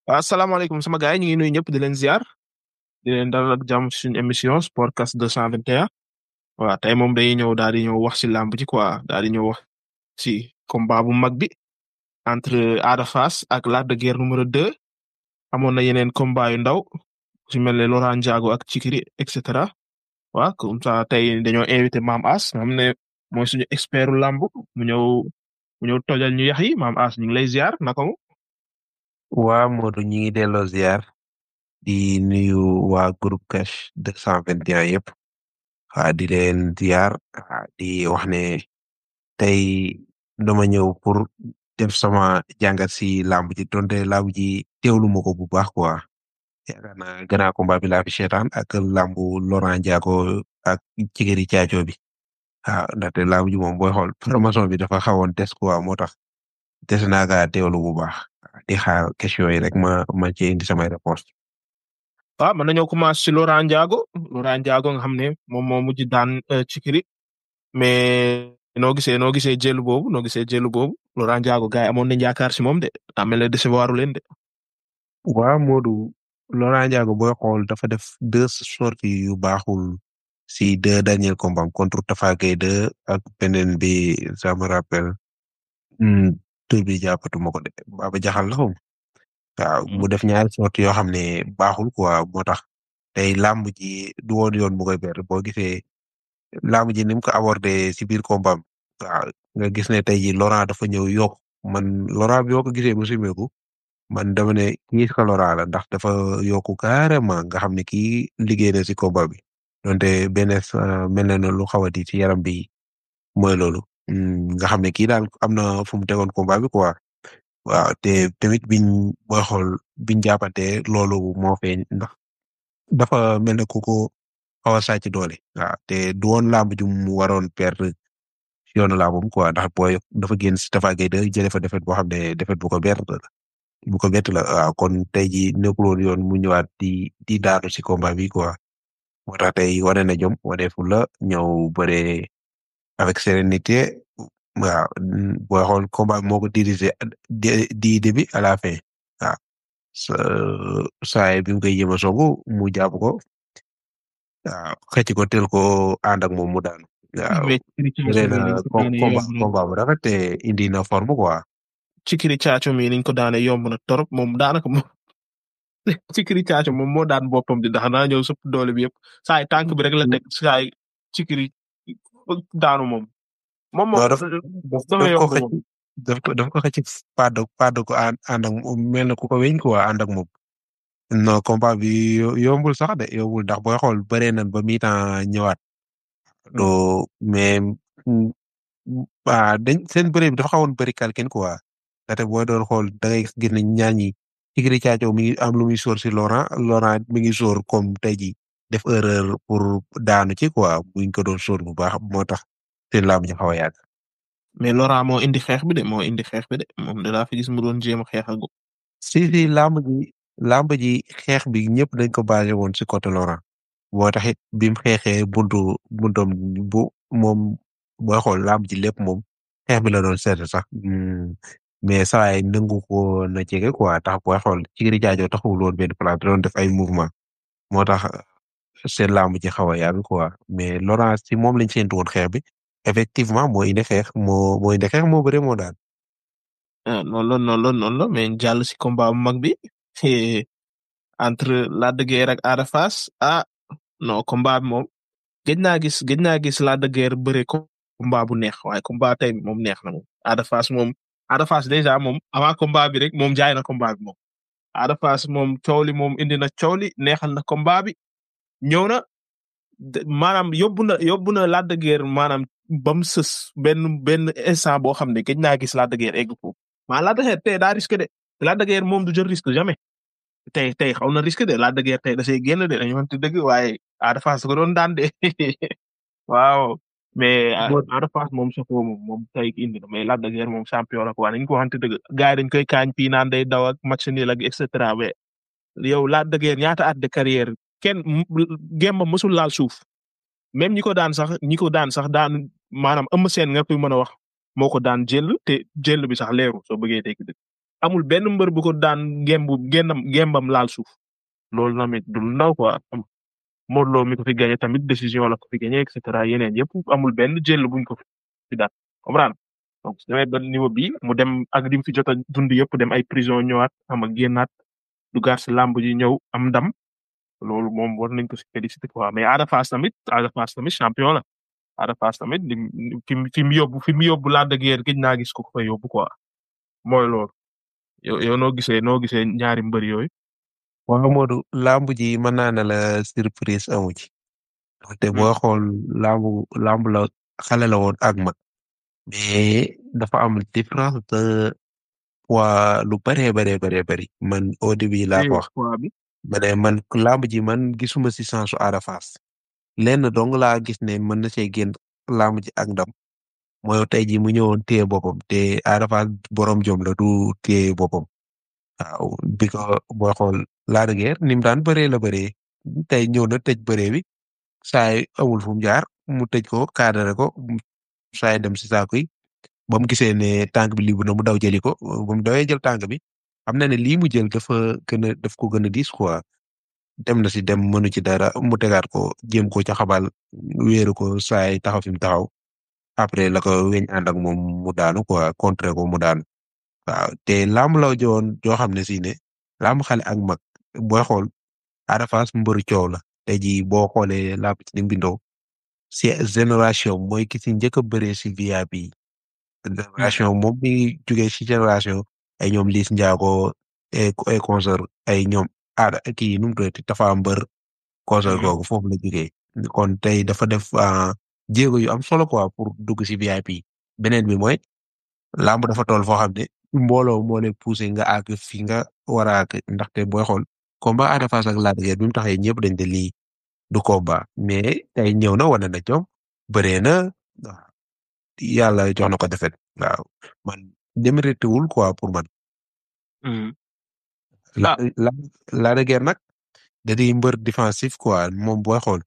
waaw asalaamaaleykum sama gars yi ñu ngi nuyu ñëpp di leen ziar di leen dalal ak jàmm ci suñu émission Sportcast 221 waaw tey moom dañuy ñëw daal di ñëw wax ci làmb ji quoi daal di ñëw wax ci combat bu mag bi entre Ada Fass ak Lac de Guiers numéro 2 amoon na yeneen combat yu ndaw su mel ne Laurent Ndiago ak Cikiri et cetera waaw comme ça tey dañoo invité Maam As nga xam ne mooy suñu expertu làmb mu ñëw mu ñëw tojal ñu yax yi Maam As ñu ngi lay ziar naka mu waa Modou ñi ngi delloo ziar di nuyu waa groupe cash deux cent vingt et un yëpp waa di leen ziar di wax ne tey dama ñëw pour def sama jàngat si làmb ji donte làmb ji teewlu ma ko bu baax quoi yaakaar naa gannaaw combat bi laa fi seetaan ak làmbu Laurent Ndiago ak Cikiri Caaco bi waaw ndaxte làmb ji moom booy xool promotion bi dafa xawoon des quoi moo tax des naa kaa teewlu bu baax di xaar question yi rek ma ma ci indi samay réponse waaw mën nañoo commencé ci Laurent Ndiago Laurent Ndiago nga xam ne moom moo mujj daan Cikiri mais noo gisee noo gisee jël boobu noo gisee jël boobu Laurent Ndiago gars yi amoon nañu yaakaar ci moom de daa mel ne décevoir leen de. waaw Modou Laurent Ndiago booy xool dafa def deux sorties yu baaxul si deux derniers combats contre Tafa Gueye 2 ak beneen bi ça me rappelle tur bi jàppatuma ko de Baba Jaxal la xaw waaw mu def ñaari sorties yoo xam ne baaxul quoi moo tax tey làmb ji du woon yoon mu koy perdre boo gisee làmb ji ni mu ko abordé si biir combat waaw nga gis ne tey ji Laurent dafa ñëw yokk man Laurent bi yoo ko gisee mu simeeku man dama ne kii ka Laurent la ndax dafa yokku carrément nga xam ne kii liggéey na si combat bi donte benn mel na ne lu xaw a di ci yaram bi mooy loolu nga xam ne kii daal am na fu mu tegoon combat bi quoi waaw te tamit biñ booy xool biñ jàppante loolu moo feeñ ndax dafa mel ne ku ko xaw a sàcc doole waaw te du woon làmb ju mu waroon perdre si yoonu làmbam quoi ndax booy dafa génn si Tafa Gueye de jëlee fa defet boo xam ne defet bu ko bett la bu ko bett la waaw kon tey jii nekkul woon yoon mu ñëwaat di di daanu si combat bi quoi moo tax tey wane na jom wane fu la ñëw bëre avec sérénité waaw booy xool combat moo ko dirigé di début à la fin waaw sa saa bi mu koy jéem a songu mu jàpp ko waaw xëcc ko tel ko ànd ak moom mu daanu. waaw bëre na combat combat bu rafet te indi na forme quoi. Cikiri Caaco mi niñ ko daane yomb na torop moom daanaka moom Cikiri Caaco moom moo daan boppam di ndax naa ñëw sëpp doole bi yëpp saa yi tànk bi rek la teg saa yi Cikiri daanu moom. moom moom daf ko xëcc daf ko daf ko xëcc pàdd pàdd ko ànd ak mel na ku ko weñ quoi ànd ak moom. non combat bi yombul sax de yombul ndax booy xool bëree nañ ba mi-temps ñëwaat. doo mais ah dañ seen bëre bi dafa xawoon bëri kalkin quoi. ndaxte boo doon xool da ngay gis ne ñaar ñi Cikiri Caaco mi ngi am lu muy sóor si Laurent Laurent mi ngi sóor comme tey jii def erreur pour daanu ci quoi buñ ko doon sóor bu baax moo tax seen làmb ji xaw a yàgg. mais Laurent moo indi xeex bi de moo indi xeex bi de moom de laa fi gis mu doon jéem a xeex ak. si si làmb ji làmb ji xeex bi ñëpp dañ ko basé woon si côté Laurent moo tax it bi mu xeexee buntu buntoom bu moom booy xool làmb ji lépp moom xeex bi la doon seet sax. mais saa yi nangu ko na jege quoi tax booy xool Cikiri Caaco taxul woon benn place doon def ay mouvement moo tax seen làmb ji xaw a yàgg quoi mais Laurent si moom lañ séntu woon xeex bi effectivement moo indi xeex moo moo indi xeex moo bëre moo daan. ah noonu la noonu la noonu la mais jàll si combat bu mag bi entre Lac de Guiers ak Ada Fass ah non combat bi moom gëj naa gis gëj naa gis Lac de Guiers bëre combat bu neex waaye combat tey bi moom neex na moom Ada Fass moom. Ada Fass déjà moom avant combat bi rek moom jaay na combat bi moom Ada Fass moom coow li moom indi na coow li neexal na combat bi ñëw na maanaam yóbbu na yóbbu na Lac de Guiers maanaam ba mu sës benn benn instant boo xam ne gëj naa gis Lac de Guiers egg foofu maa Lac de Guiers tey daa risque de Lac de Guiers moom du jël risque jamais tey tey xaw na risque de Lac de Guiers tey da see génn de dañu wante dëgg waaye Ada Fass ko doon daan de waaw. mais Ada Fass moom safoo moom moom tey indi na mais Lac de Guiers moom champion la quoi dañ ko waxante dëgg gars yi dañ koy kaañ fii naan day daw ak match nul ak et cetera mais yow Lac de Guiers ñaata at de carrière kenn gemba mësul laal suuf même ñi ko daan sax ñi ko daan sax daan maanaam ëmm seen nga koy mën a wax moo ko daan jël te jël bi sax leeru soo bëggee dégg dëgg amul benn mbër bu ko daan gembu gennam gembam laal suuf loolu tamit du lu ndaw quoi am Modou Lo mi ko fi gagné tamit décision la ko fi gagné et cetera yeneen yëpp amul benn jël buñ ko fi daan comprendre donc su demee ba niveau bi mu dem ak li mu fi jot a dund yëpp dem ay prison ñëwaat xam nga génnaat dugaat si làmb ji ñëw am ndam loolu moom war nañ ko si féliciter quoi mais Ada Fass tamit Ada Fass tamit champion la Ada Fass tamit li fi mu fi mu yóbbu fi mu yóbbu Lac de Guiers gëj naa gis ko ko fa yóbbu quoi mooy loolu yow yow noo gisee noo gisee ñaari mbër yooyu. waaw Modou lamb ji mën naa ne la surprise amu ci te boo xool lamb lamb la xale la woon ak mag mais dafa am différence de poids lu bëree bëree bëree bëri man au début laa ko wax ma ne man lamb ji man gisuma si sensu Ada Fass lenn dong laa gis ne mën na see génn lamb ji ak ndam mooy tey ji mu ñëwoon téye boppam te Ada Fass borom jom la du téye boppam waaw bi ko boo xool Lac de Guiers ni mu daan bëree la bëree tey ñëw na tëj bëree bi saay amul fu mu jaar mu tëj ko cadré ko saay dem si saako yi ba mu gisee ne tànk bi libu na mu daw jëli ko ba mu dawee jël tànk bi xam na ne lii mu jël dafa gën a daf ko gën a diis quoi dem na si dem mënu ci dara mu tegaat ko jéem ko ca xabal wéeru ko saay taxaw fi mu taxaw après la ko weñ ànd ak moom mu daanu quoi contrer ko mu daanu waaw te lamb la joon joo xam ne si ne lamb xale ak mag booy xool Ada Fass mbëru coow la tey jii boo xoolee lamb ci ni mu bindoo si génération mooy ki si njëkk a bëree si VIP bi génération moom mi jugee si génération ay ñoom Liss Ndiago ay concert ay ñoom aada kii nu mu tuddati Tafa mbër concert googu foofu la jugee kon tey dafa def jéego yu am solo quoi pour dugg si VIP beneen bi mooy lamb dafa toll foo xam ne mbooloo moo lay poussé nga àgg fi nga war a àgg ndaxte booy xool combat Ada Fass ak Lac de Guiers bi mu taxee ñëpp dañ de lii du combat mais tey ñëw na wane na jom bëree na yàlla jox na ko defet waaw man démérité wul quoi pour man. la la Lac de Guiers nag da di mbër défensif quoi moom booy xool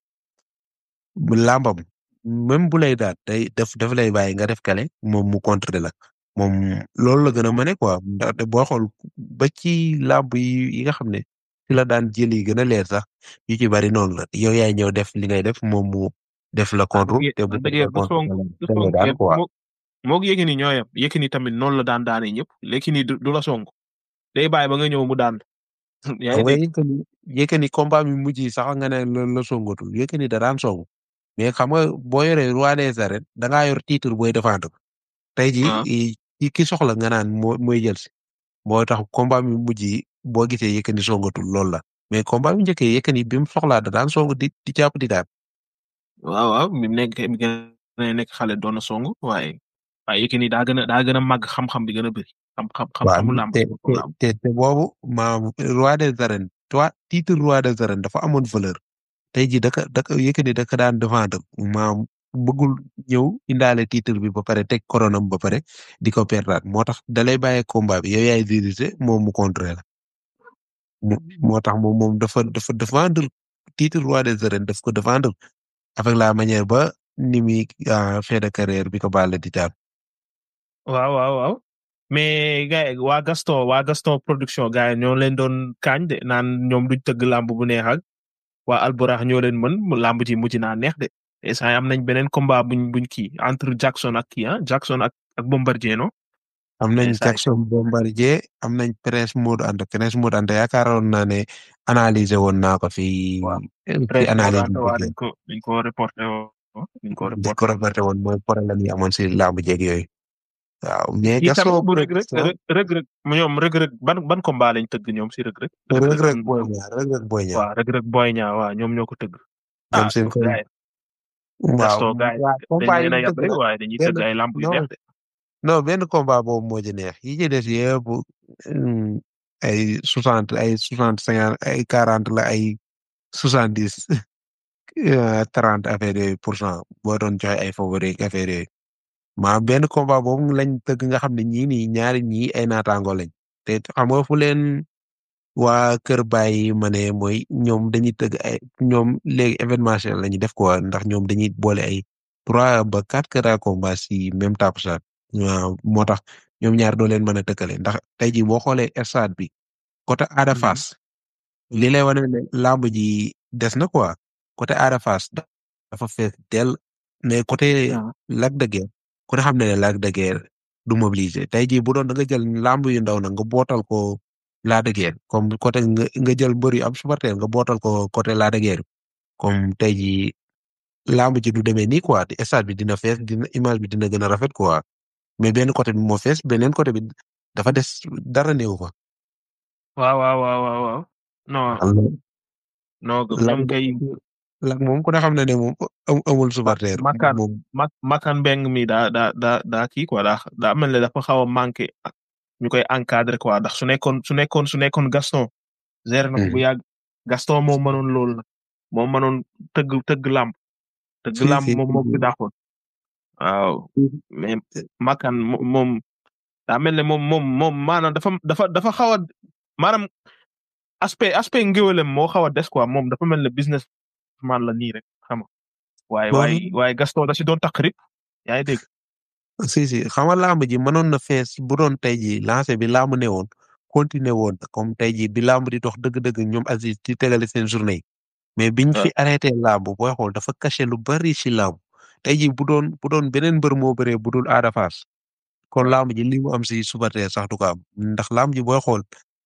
lambam même bu lay daal day def daf lay bàyyi nga def kale moom mu contre la. moom loolu la gën a mëne quoi ndaxte boo xool ba ci làmb yi yi nga xam ne ci la daan jël yi gën a leer sax yu ci bari noonu la yow yaay ñëw def li ngay def moom mu def la contre te bu daan daan quoi moog Yékini ñoo yem Yékini tamit noonu la daan daane ñëpp Yékini du la song day bàyyi ba nga ñëw mu daan yaa ngi dégg Yékini combat mi mujj sax nga ne la la songatul Yékini da daan song mais xam nga boo yoree roi des arènes da ngaa yor titre booy défendre tey jii ki soxla nga naan moo mooy jël si moo tax combat mi mujj yi boo gisee Yékini songatul loolu la mais combat mi njëkkee Yékini bi mu soxlaa da daan song di di jàpp di daan. waaw waaw mi nekk mi gën a nekk xale doon na song waaye waaye Yékini daa gën a daa gën a màgg xam-xam bi gën a bëri. xam-xam xam-xamu lamb te te te boobu maam roi des arènes toi titre roi des arènes dafa amoon valeur tey jii daka daka Yékini daka daan défendre maam. bëggul ñëw indaale titre bi ba pare teg koronam ba pare di ko perdaat moo tax dalay bàyyee combat bi yow yaay diriger moom mu contre la moo tax moom moom dafa dafa défendre titre roi des arènes daf ko défendre avec la manière ba ni muy fin de carrière bi ko baale di daan. waaw waaw waaw mais gars waa Gaston waa Gaston production gars yi ñoo leen doon kaañ de naan ñoom duñ tëgg làmb bu neex ak waa Alburax ñoo leen mën làmb ji mujj naa neex de. instant am nañ beneen combat buñ buñ kii entre Jackson ak kii ah Jackson ak ak Bombardier no am nañ Jackson Bombardier am nañ Prince Modou Anta Prince Modou Anta yaakaaroon naa ne analyser woon naa ko fi. fi analyse bi dañ ko dañ ko reporté woon. dañ ko dañ ko reporté woon mooy problème yi amoon si làmb jeeg yooyu. waaw mais Gaston bu rëg rëg rëg rëg ñoom rëg rëg ban ban combat lañ tëgg ñoom si rëg rëg. rëg rëg boy ñaa rëg rëg boy ñaa. waaw rëg rëg boy ñaa waaw ñoom ñoo ko tëgg. ñoom seen ko waaw dañ leen a yab rek waaye dañuy tëgg ay lamb yu neex de. non benn combat boobu moo ci neex yi ci des yëpp ay soixante ay soixante cinquante ay quarante la ay soixante dix trente affaire yooyu pour cent boo doon joxe ay favori affaire yooyu maa benn combat boobu lañ tëgg nga xam ne ñii nii ñaari ñii ay naataango lañ te xam nga fu leen waa Kër Baye ma ne mooy ñoom dañuy tëgg ay ñoom léegi événementiel la ñuy def quoi ndax ñoom dañuy boole ay trois ba quatre kër combat si même tape waaw moo tax ñoom ñaar doo leen mën a tëkkale ndax tey jii boo xoolee stade bi côté Ada Mhm. Fass li lay wane ne làmb ji des na quoi côté Ada Fass dafa fees dell mais côté waaw Lac de Guiers ku ne xam ne ne Lac de Guiers du mobiliser tey jii bu doon da nga jël làmb yu ndaw nag nga bootal ko Lac de Guiers comme côté nga nga jël mbër yu am supporter nga bootal ko côté Lac de Guiers comme tey jii làmb ji du demee nii quoi te stade bi dina fees dina image bi dina gën a rafet quoi mais benn côté bi moo fees beneen côté bi dafa des dara néew fa. waaw waaw waaw waaw waaw non non Lac ñoom kay Lac moom ku ne xam na ne moom am- amul supporter Makan moom mak makan mbeng mi daa daa daa daa kii quoi daa daa mel ne dafa xaw a manqué ñu koy encadré quoi ndax su nekkoon su nekkoon su nekkoon Gaston géré na ko bu yàgg Gaston moo mënoon loolu nag moo mënoon tëgg tëgg làmb tëgg Si, làmb si, moom moo si. fi daaxoon waaw mais makan mo- moom daa mel ne moom moom moom maanaam dafa dafa dafa xaw a maanaam aspect aspect ngéwélem moo xaw a des quoi moom dafa mel ne business man la nii rek xam nga waaye Bon. waaye waaye Gaston da si doon takk rip yaa ngi dégg si si xam nga làmb ji mënoon na fees bu doon tey jii lancé bi làmb ne woon continuer woon comme tey jii bi làmb di dox dëgg-dëgg ñoom Aziz di tegale seen journée yi mais biñ fi arrêté làmb booy xool dafa caché lu bari ci làmb tey jii bu doon bu doon beneen mbër moo bëree bu dul Ada Fass kon làmb ji li mu am si supporter sax du ko am ndax làmb ji booy xool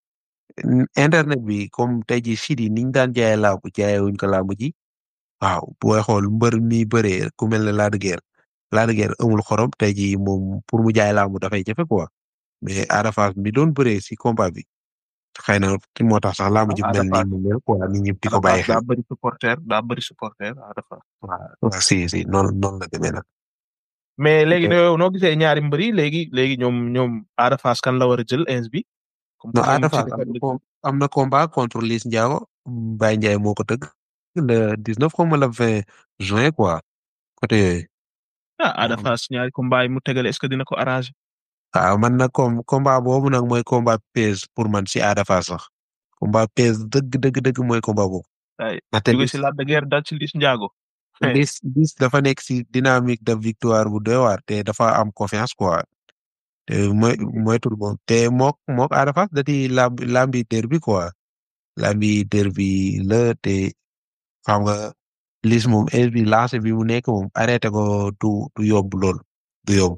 n- internet bi comme tey jii site yi niñ daan jaayee làmb jaayee wuñ ko làmb ji waaw booy xool mbër mi bëree ku mel ne Lac de Guiers Lac de Guiers amul xorom tey jii moom pour mu jaay làmb dafay jafe quoi mais Ada Fass mi doon bëree si combat bi xëy na ki moo tax sax làmb ji Ada mel Fass. nii mu mel quoi nit ñi di ko Ada bàyyi Fass xel daa bëri supporter daa bëri supporter Ada Fass waaw si si noonu noonu la demee nag mais léegi Ok. noo noo gisee ñaari mbër yi léegi léegi ñoom ñoom Ada Fass kan la war a jël ins bi comme non que moom Ada ci Fass am na com- am na combat contre Liss Ndiago Baye Ndiaye moo ko tëgg le 19 comme le 20 juin quoi côté yooyu ah Ada waaw. Fass ñaari combat yi mu tegale est-ce que dina ko arrangé waaw man nag comme combat boobu nag mooy combat pèse pour man si Ada Fass sax combat pèse dëgg dëgg dëgg mooy combat boobu ay ndaxte jóge Liss si Lac de Guiers dal ci Liss Ndiago Liss Liss dafa nekk si dynamique de victoire bu doy waar te dafa am confiance quoi te mooy moytul moom te mook mook Ada Fass da di lamb lambi derby quoi lambi derby la te xam nga Liss moom heure bi lancé bi mu nekk moom arrêté ko du du yomb lool du yomb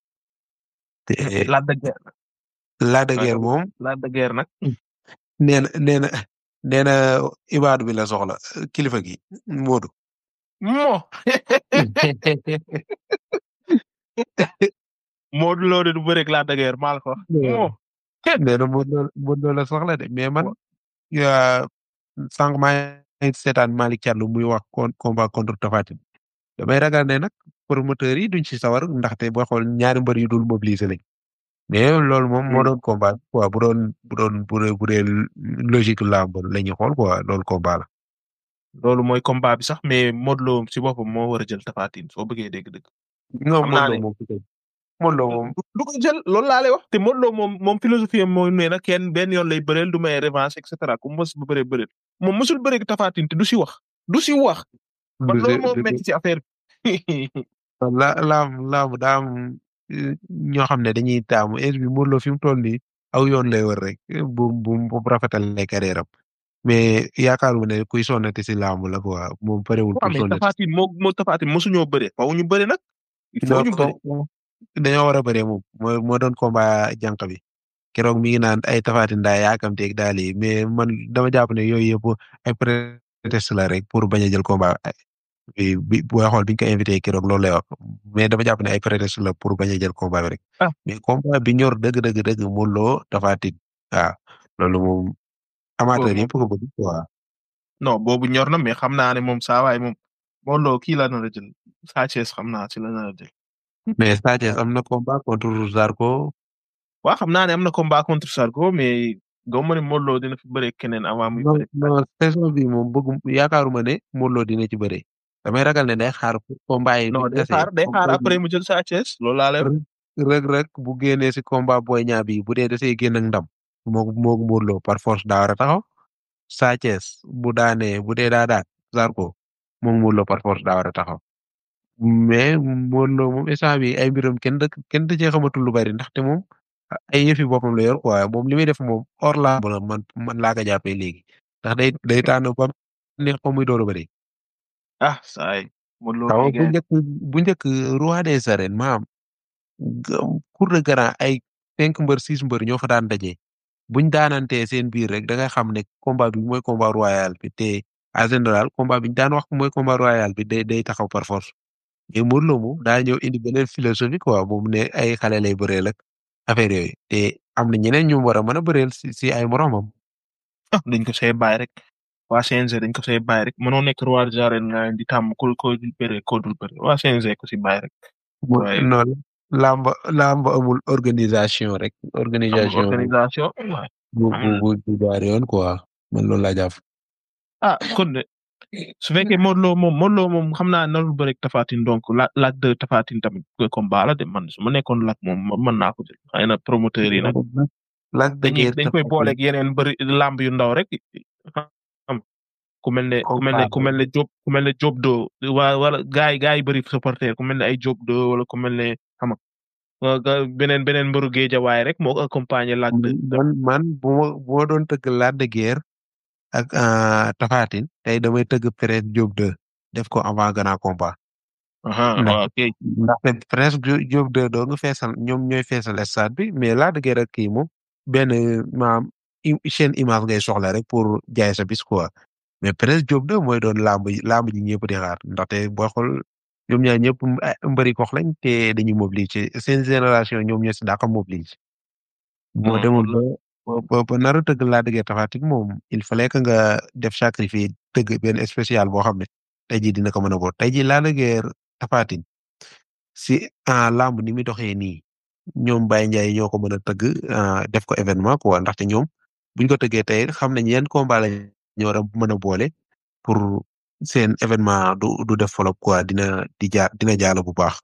te Lac de Guiers Lac de Guiers moom Lac de Guiers nag nee na nee na nee na ibaadu bi la soxla kilifa gi Modou. moo Modou Lo de du bëreeg Lac de Guiers maa la ko wax moo nee na Modou Lo Modou Lo la soxla de mais man yaa sànq maa ngi seetaan Malick Thiandou muy wax con combat contre Tapha Tine damay ragal ne nag promoteurs yi duñ ci sawar ndaxte boo xool ñaari mbër yu dul mobiliser lañ mais loolu moom moo doon combat quoi bu doon bu doon bu dee bu dee logique làmb la ñuy xool quoi loolu combat la. loolu mooy combat bi sax mais Modou Lo si boppam moo war a jël Tapha Tine soo bëggee dégg-dëgg non Xam naa Modou ne- Lo moom peut-être Modou Lo moom du ko jël loolu laa lay wax te Modou Lo moom moom philosophie am mooy nee na kenn benn yoon lay bëreel du may revanche et cetera ku mos ba bëree bëreel moom mosul bëree Tapha Tine te du si wax du si wax man loolu moo metti ci affaire bi la laam laam daa am eh, ñoo xam ne dañuy taamu âge bi Modou Lo fi mu toll nii aw yoon lay wër rek eh, bu bu bu rafetal lay carrière am mais yaakaaruma ne kuy sonnati si laamu la quoi moom parewul waaw pour mais sonnati. Tapha Tine moo moo Tapha Tine mosuñoo bëree faaw ñu bëri nag il faut non ñu bëri ko- dañoo war a bëree moom moo moo doon combat jànq bi keroog mi ngi naan ay Tapha Tine daa yaakamteeg daal yi mais man dama jàpp ne yooyu yëpp ay prétexte la rek pour bañ a jël combat bi bi booy xool biñ ko invité keroog loolu lay wax mais dama jàpp ne ay prétexte la pour bañ a jël combat bi rek. Ah. mais combat bi ñor dëgg dëgg dëgg Modou Lo Tapha Tine waaw loolu moom amateur moom- yëpp ko bëgg quoi. non boobu ñor na mais xam naa ne moom saa waay moom Modou Lo kii la nar a jël Sa Thiès xam naa ci la nar a jël mais Sa Thiès am na combat contre Zarko waaw xam naa ne am na combat contre Sarko mais gaw ma ne Modou Lo dina fi bëree keneen avant muy non bëre non saison bi moom bëgg yaakaaruma ne Modou Lo dina ci bëre damay ragal ne day xaar pour combat yi. non bu day tasee, xaar day comme xaar tey après mu jël Sa Thiès loolu laa lay wax. rëg rëg bu génnee si combat Boy Niang bi bu dee da see génn ak ndam moo moo Modou Lo par force daa war a taxaw Sa Thiès bu daanee bu dee daa daan Zarko moom Modou Lo par force daa war a taxaw mais Modou Lo moom instant bi ay mbiram kenn da kenn da cee xamatul lu bari ndaxte moom ay yëfi boppam la yor quoi moom li muy def moom hors lamb la man man laa ko jàppee léegi ndax day day tànn ba neex ko muy door a bëri. ah saay Modou Lo xaw kay bu gaay njëkk bu njëkk roi des arènes maam cour de grand ay cinq mbër six mbër ñoo fa daan daje buñ daanantee seen biir rek da nga xam ne combat bi mooy combat royal bi te en général combat bi ñu daan wax mooy combat royal bi day day taxaw par force mais Modou Lo moom daa ñëw indi beneen philosophie quoi moom ne ay xale lay bëreel ak affaire yooyu te am na ñeneen ñu war a mën a bëreel si si ay moromam. ah dañ ko see bàyyi rek waa CNG dañ ko see bàyyi rek mënoo nekk roi des arènes nga leen di tàmm ko ko dul bëre ko dul bëre waa CNG ko si bàyyi rek waaye non làmb làmb amul organisation rek. amul organisation organisation waaye bu bu amul bu bu jaar yoon quoi man loolu laa jàpp. ah kon de su fekkee Modou Lo moom Modou Lo moom xam naa narul bëre ak Tapha Tine donc la lac de Tapha Tine tamit ko combat la de man su ma nekkoon lac moom mën naa ko jël xëy na promoteur yi nag Lac de dañuy Guiers dañ koy booleeg yeneen bëri lamb yu ndaw rek xam ku mel ne ku mel ne ku mel ne Diop ku mel ne Diop do waa wala gaay gaay yi bëri supporter ku mel ne ay Diop do wala ku mel ne xam nga ga- beneen beneen mbëru géejawaay rek moo ko accompagner lac de man man bu ma bu ma doon tëgg Lac de Guiers ak Tapha Tine tey damay tëgg Prince Diop 2 def ko avant grand combat. aha ndax waaw kay ndaxte Prince Diop Diop 2 doo nga feesal ñoom ñooy feesal stade bi mais Lac de Guiers ak kii moom benn maam i- chaîne image ngay soxla rek pour jaay sa bis quoi mais Prince Diop 2 mooy doon lamb yi lamb ji ñëpp di xaar ndaxte boo xool ñoom ñaar ñëpp ay mbëri kox lañ te dañuy mobiliser seen génération ñoom ñoo si dàqa mobiliser. moo non demoon loolu ba ba ba nar a tëgg Lac de Guiers Tapha Tine moom il fallait que nga def sacrifice tëgg benn spécial boo xam ne tey jii dina ko mën a boot tey jii Lac de Guiers Tapha Tine si ah lamb ni muy doxee nii ñoom Baye Ndiaye ñoo ko mën a tëgg ah, def ko événement quoi ndaxte ñoom buñ ko tëggee tey xam nañ yan combat lañ ñoo war a mën a boole pour seen événement du du def folop quoi dina di jaar dina jaala bu baax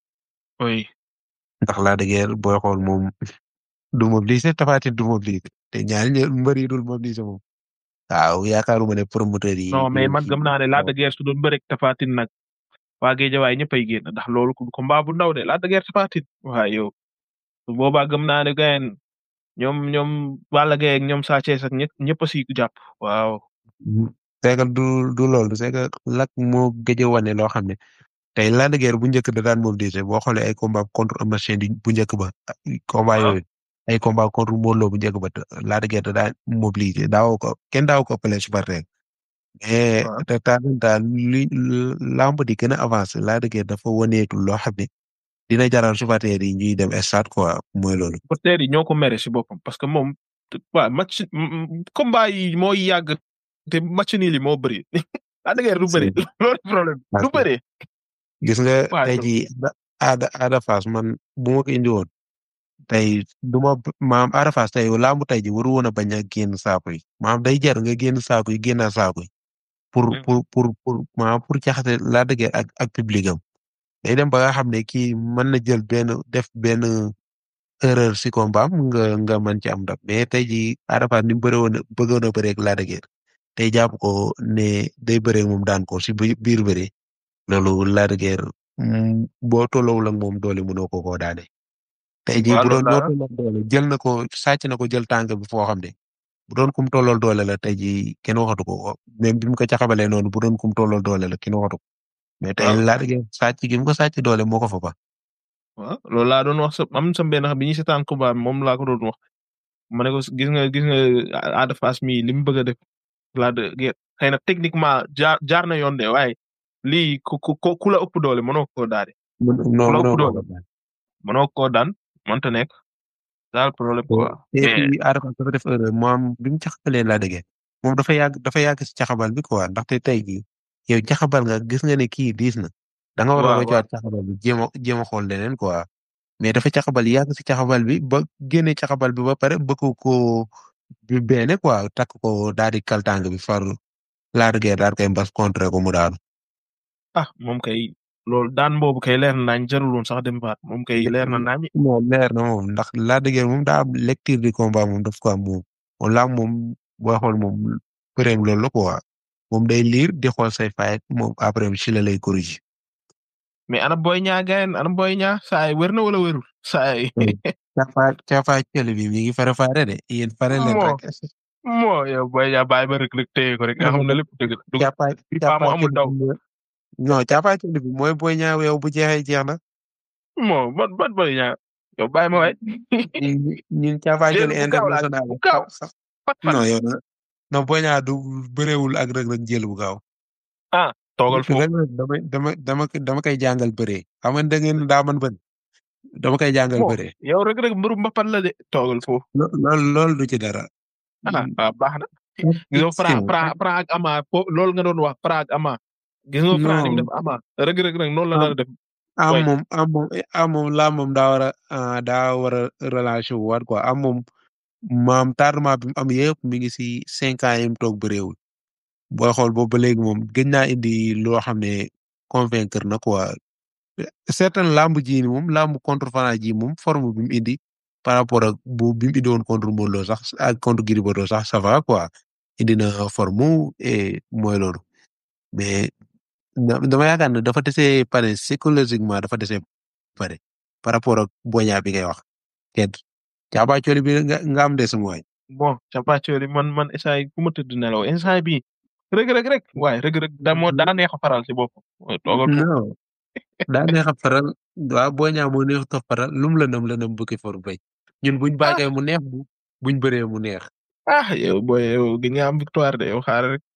oui ndax Lac de Guiers booy xool moom du mobiliser Tapha Tine du mobiliser te ñaari ñë- mbër yi dul mobiliser moom waaw yaakaaruma ne promoteur yi. non mais yu- man gëm naa ne Lac de Guiers su doon bëre ak Tapha Tine nag waa géejawaay ñëppay génn ndax loolu ku combat bu ndaw de Lac de Guiers Tapha Tine waaye yow su boobaa gëm naa ne gayen ñoom ñoom Balla Gaye ak ñoom Sa Thiès ak ñëpp ñëpp a si jàpp waaw c'est que du du loolu c'est que Lac moo gëj a wane loo xam ne tey Lac de Guiers bu njëkk da daan mobiliser boo xoolee ay combat contre Eumeu Sène di- bu njëkk ba ay combat Ah. yooyu ay combat contre Modou Lo bu njëkk ba te Lac de Guiers da daan mobiliser daawoo ko kenn daawoo ko ëppale supporter mais Ah. de temps en temps li lamb di gën a avancé Lac de Guiers dafa waneetul loo xam ne dina jaral supporter yi ñuy dem stade quoi mooy loolu. supporters yi ñoo ko mere si boppam parce que moom waaw match m- m- combat yi mooy yàgg te match nii li moo bëri Lac de Guiers du bëri loolu problème Parce du que- bëri gis nga waaw tey jii aada aada Fass man bu ma ko indi woon tey du ma maam aada Fass tey lamb tey ji waru woon a bañ a génn saako yi maam day jar nga génn saako yi génnaat saako yi pour Mm. pour pour pour maam pour jaxase Lac de Guiers ak ak public am day dem ba nga xam ne kii mën na jël benn def benn erreur si combat am nga nga mën ci am ndam mais tey jii aada Fass ni mu bëre woon bëggoon a bëreeg Lac de Guiers tey jàpp ko ne day bëreeg moom daan ko si bi- biir bëre loolu Lac de Guiers mm, boo tolloowul ak moom doole mënoo ko koo daane. tey jii waaw bu doon loolu ñoo laa- tolloo doole jël na ko sàcc na ko jël tànk bi foo xam ne bu doon kum tollool doole la tey jii kenn waxatu ko même bi mu ko caxabalee noonu bu doon kum tollool doole la kenn waxatu ko mais tey waaw. Lac de Guiers sàcc gi mu ko sàcc doole moo ko fa ba. waaw loolu laa doon wax sa am sa benn xam bi ñuy seetaan combat bi moom laa ko doon wax ma ne ko gis nga gis nga Ada Fass mi li mu bëgg a def Lac de Guiers xëy na techniquement jaar jaar na yoon de waaye lii ku ku ku ku la ëpp doole mënoo koo daane non Ku la ëpp non doole. mënoo koo daan mënta nekk daal problème quoi et mais puis Ada Fass dafa def erreur moom bi mu caxabalee Lac de Guiers moom dafa yàgg dafa yàgg si caxabal bi quoi ndaxte tey jii yow caxabal nga gis nga ne kii diis na da nga war a waaw roccaat caxabal bi jéem a jéem a xool leneen quoi mais dafa caxabal yàgg si caxabal bi ba génne caxabal bi ba pare bëgg ko bi beene quoi takk ko daal di kaltang bi far Lac de Guiers daal koy mbas contre ko mu daanu. ah moom kay loolu daan boobu kay leer na naañ jarul woon sax dem baat moom kay leer na naañ non leer na moom ndax Lac de Guiers moom daa am lecture du combat moom daf ko am moom moom laa moom booy xool moom përeem loolu la quoi moom day liir di xool say faay moom après ci la lay corriger. mais ana boy ñaa gayen ana boy ñaa saa yi wér na wala wérul saa yi caafa caafa cëli bi mi ngi fare fare de yéen fare leen Moo. rek moo yow boy ñaa bàyyi ba rek rek téye ko rek nga xam ne lépp dëgg la du caafa bi paa mu amul daw non caafa cëli bi mooy booy ñaaw yow bu jeexee jeex na moo ban ban boy ñaa yow bàyyi ma waay ñun ñun caafa Jël cëli bu gaaw laa international bu gaaw sax pat pat non yow na non booy ñaaw du bëreewul ak rek rek jël bu gaaw toogal foofu rek rek dama dama dama dama koy jàngal bëree xam nga da ngeen daa man bën dama koy jàngal moo bëree yow rek rek mbiru mbapat la de toogal foofu lo- loolu loolu du ci dara ah waaw baax na gis nga Fra Fra Fra ak Ama fo loolu nga doon wax Fra ak Ama gis nga Fra ni mu Non. def Ama rek rek rek noonu la Am- daan def am Ouais. moom am moom am moom laa moom daa war a ah, daa war a relation wu waat quoi am moom maam tardement bi mu am yëpp mi ngi si cinq ans yi mu toog bëreewul booy xool boobu ba léegi moom gëj naa indi loo xam ne convaincre na quoi certain lamb ji ni moom lamb contre Fana ji moom forme bi mu indi par rapport ak bu bi mu indi woon contre Modou Lo sax ak contre Gris Bordeaux sax ça va quoi indi na forme et mooy loolu mais da- dama yaakaar ne dafa dese pare psychologiquement dafa dese pare par rapport ak boña bi ngay wax kenn caaba cooli bi nga nga am des waay bon capacoli man man instant yi fu ma tëdd nelaw instant bi rek rek rek waaye rek rek da moo daa neex a faral si boppam toogal foofu non daa neex a faral waaw boña moo neex a faral lum la nam la nam bukki for bay ñun buñ bàggee mu neex bu buñ bëree mu neex ah yow booy yow gëj nga am victoire de yow xaaral rek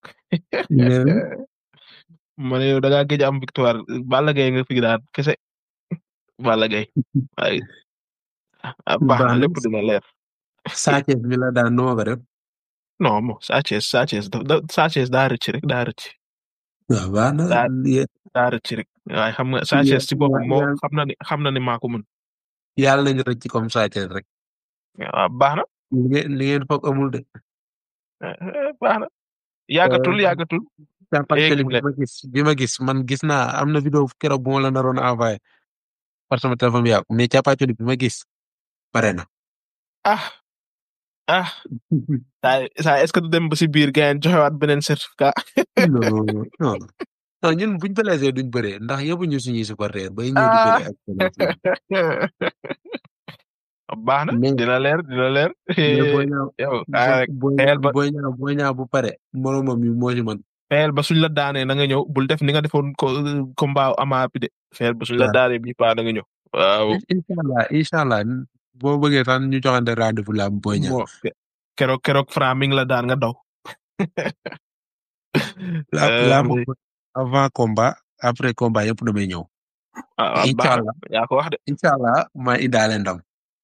ma ne yow da ngaa gëj a am victoire Balla Gaye nga fi daan kese Balla Gaye waaye ah baax na Baax na. lépp dina leer Sathiès bi la daan nu ma ko def non bon Sa Thiès Sa Thiès da da Sa Thiès daa rëcc rek daa rëcc waaw baax na Daa- ye- daa rëcc rek waaye xam nga Sa Thiès ci boppam moo yàlla- xam na ni xam na ni maa ko mën yàlla nañu rëcc comme Sathiès rek waaw baax na li ngeen li ngeen foog amul de eh, eh, baax na yàggatul Euh, yàggatul càppaacoli mu bi ma gis bi ma gis man gis naa am na vidéo keroog bu ma la naroon envoyé par sama téléphone bi yàqu mais càppaacoli bi ma gis pare na ah ah saa saa est-ce que du dem ba si biir gars yi joxewaat beneen certificat non non non ñun buñ blessé duñ bëree ndax yóbbu ñu suñuy supporter bay ñëw di bëree ak baax na Mais- dina leer dina leer mais booy ñaaw yow ah rek booy xeel ba- booy ñaaw booy ñaaw bu pare moromam yi moo ci man fexeel ba suñ la daanee na nga ñëw bul def ni nga defoon ko combat ama bi de fexeel ba suñ la Waaw. daanee bii paa na nga ñëw waaw incha allah incha allah boo bëggee sax ñu joxante rendez-vous la am booy ñaaw bon ke- keroog keroog Fra mi ngi la daan nga daw la Euh, la moom avant combat après combat yëpp damay ñëw ah ah, incha baax allah na yaa ko wax de incha allah ma indaale ndam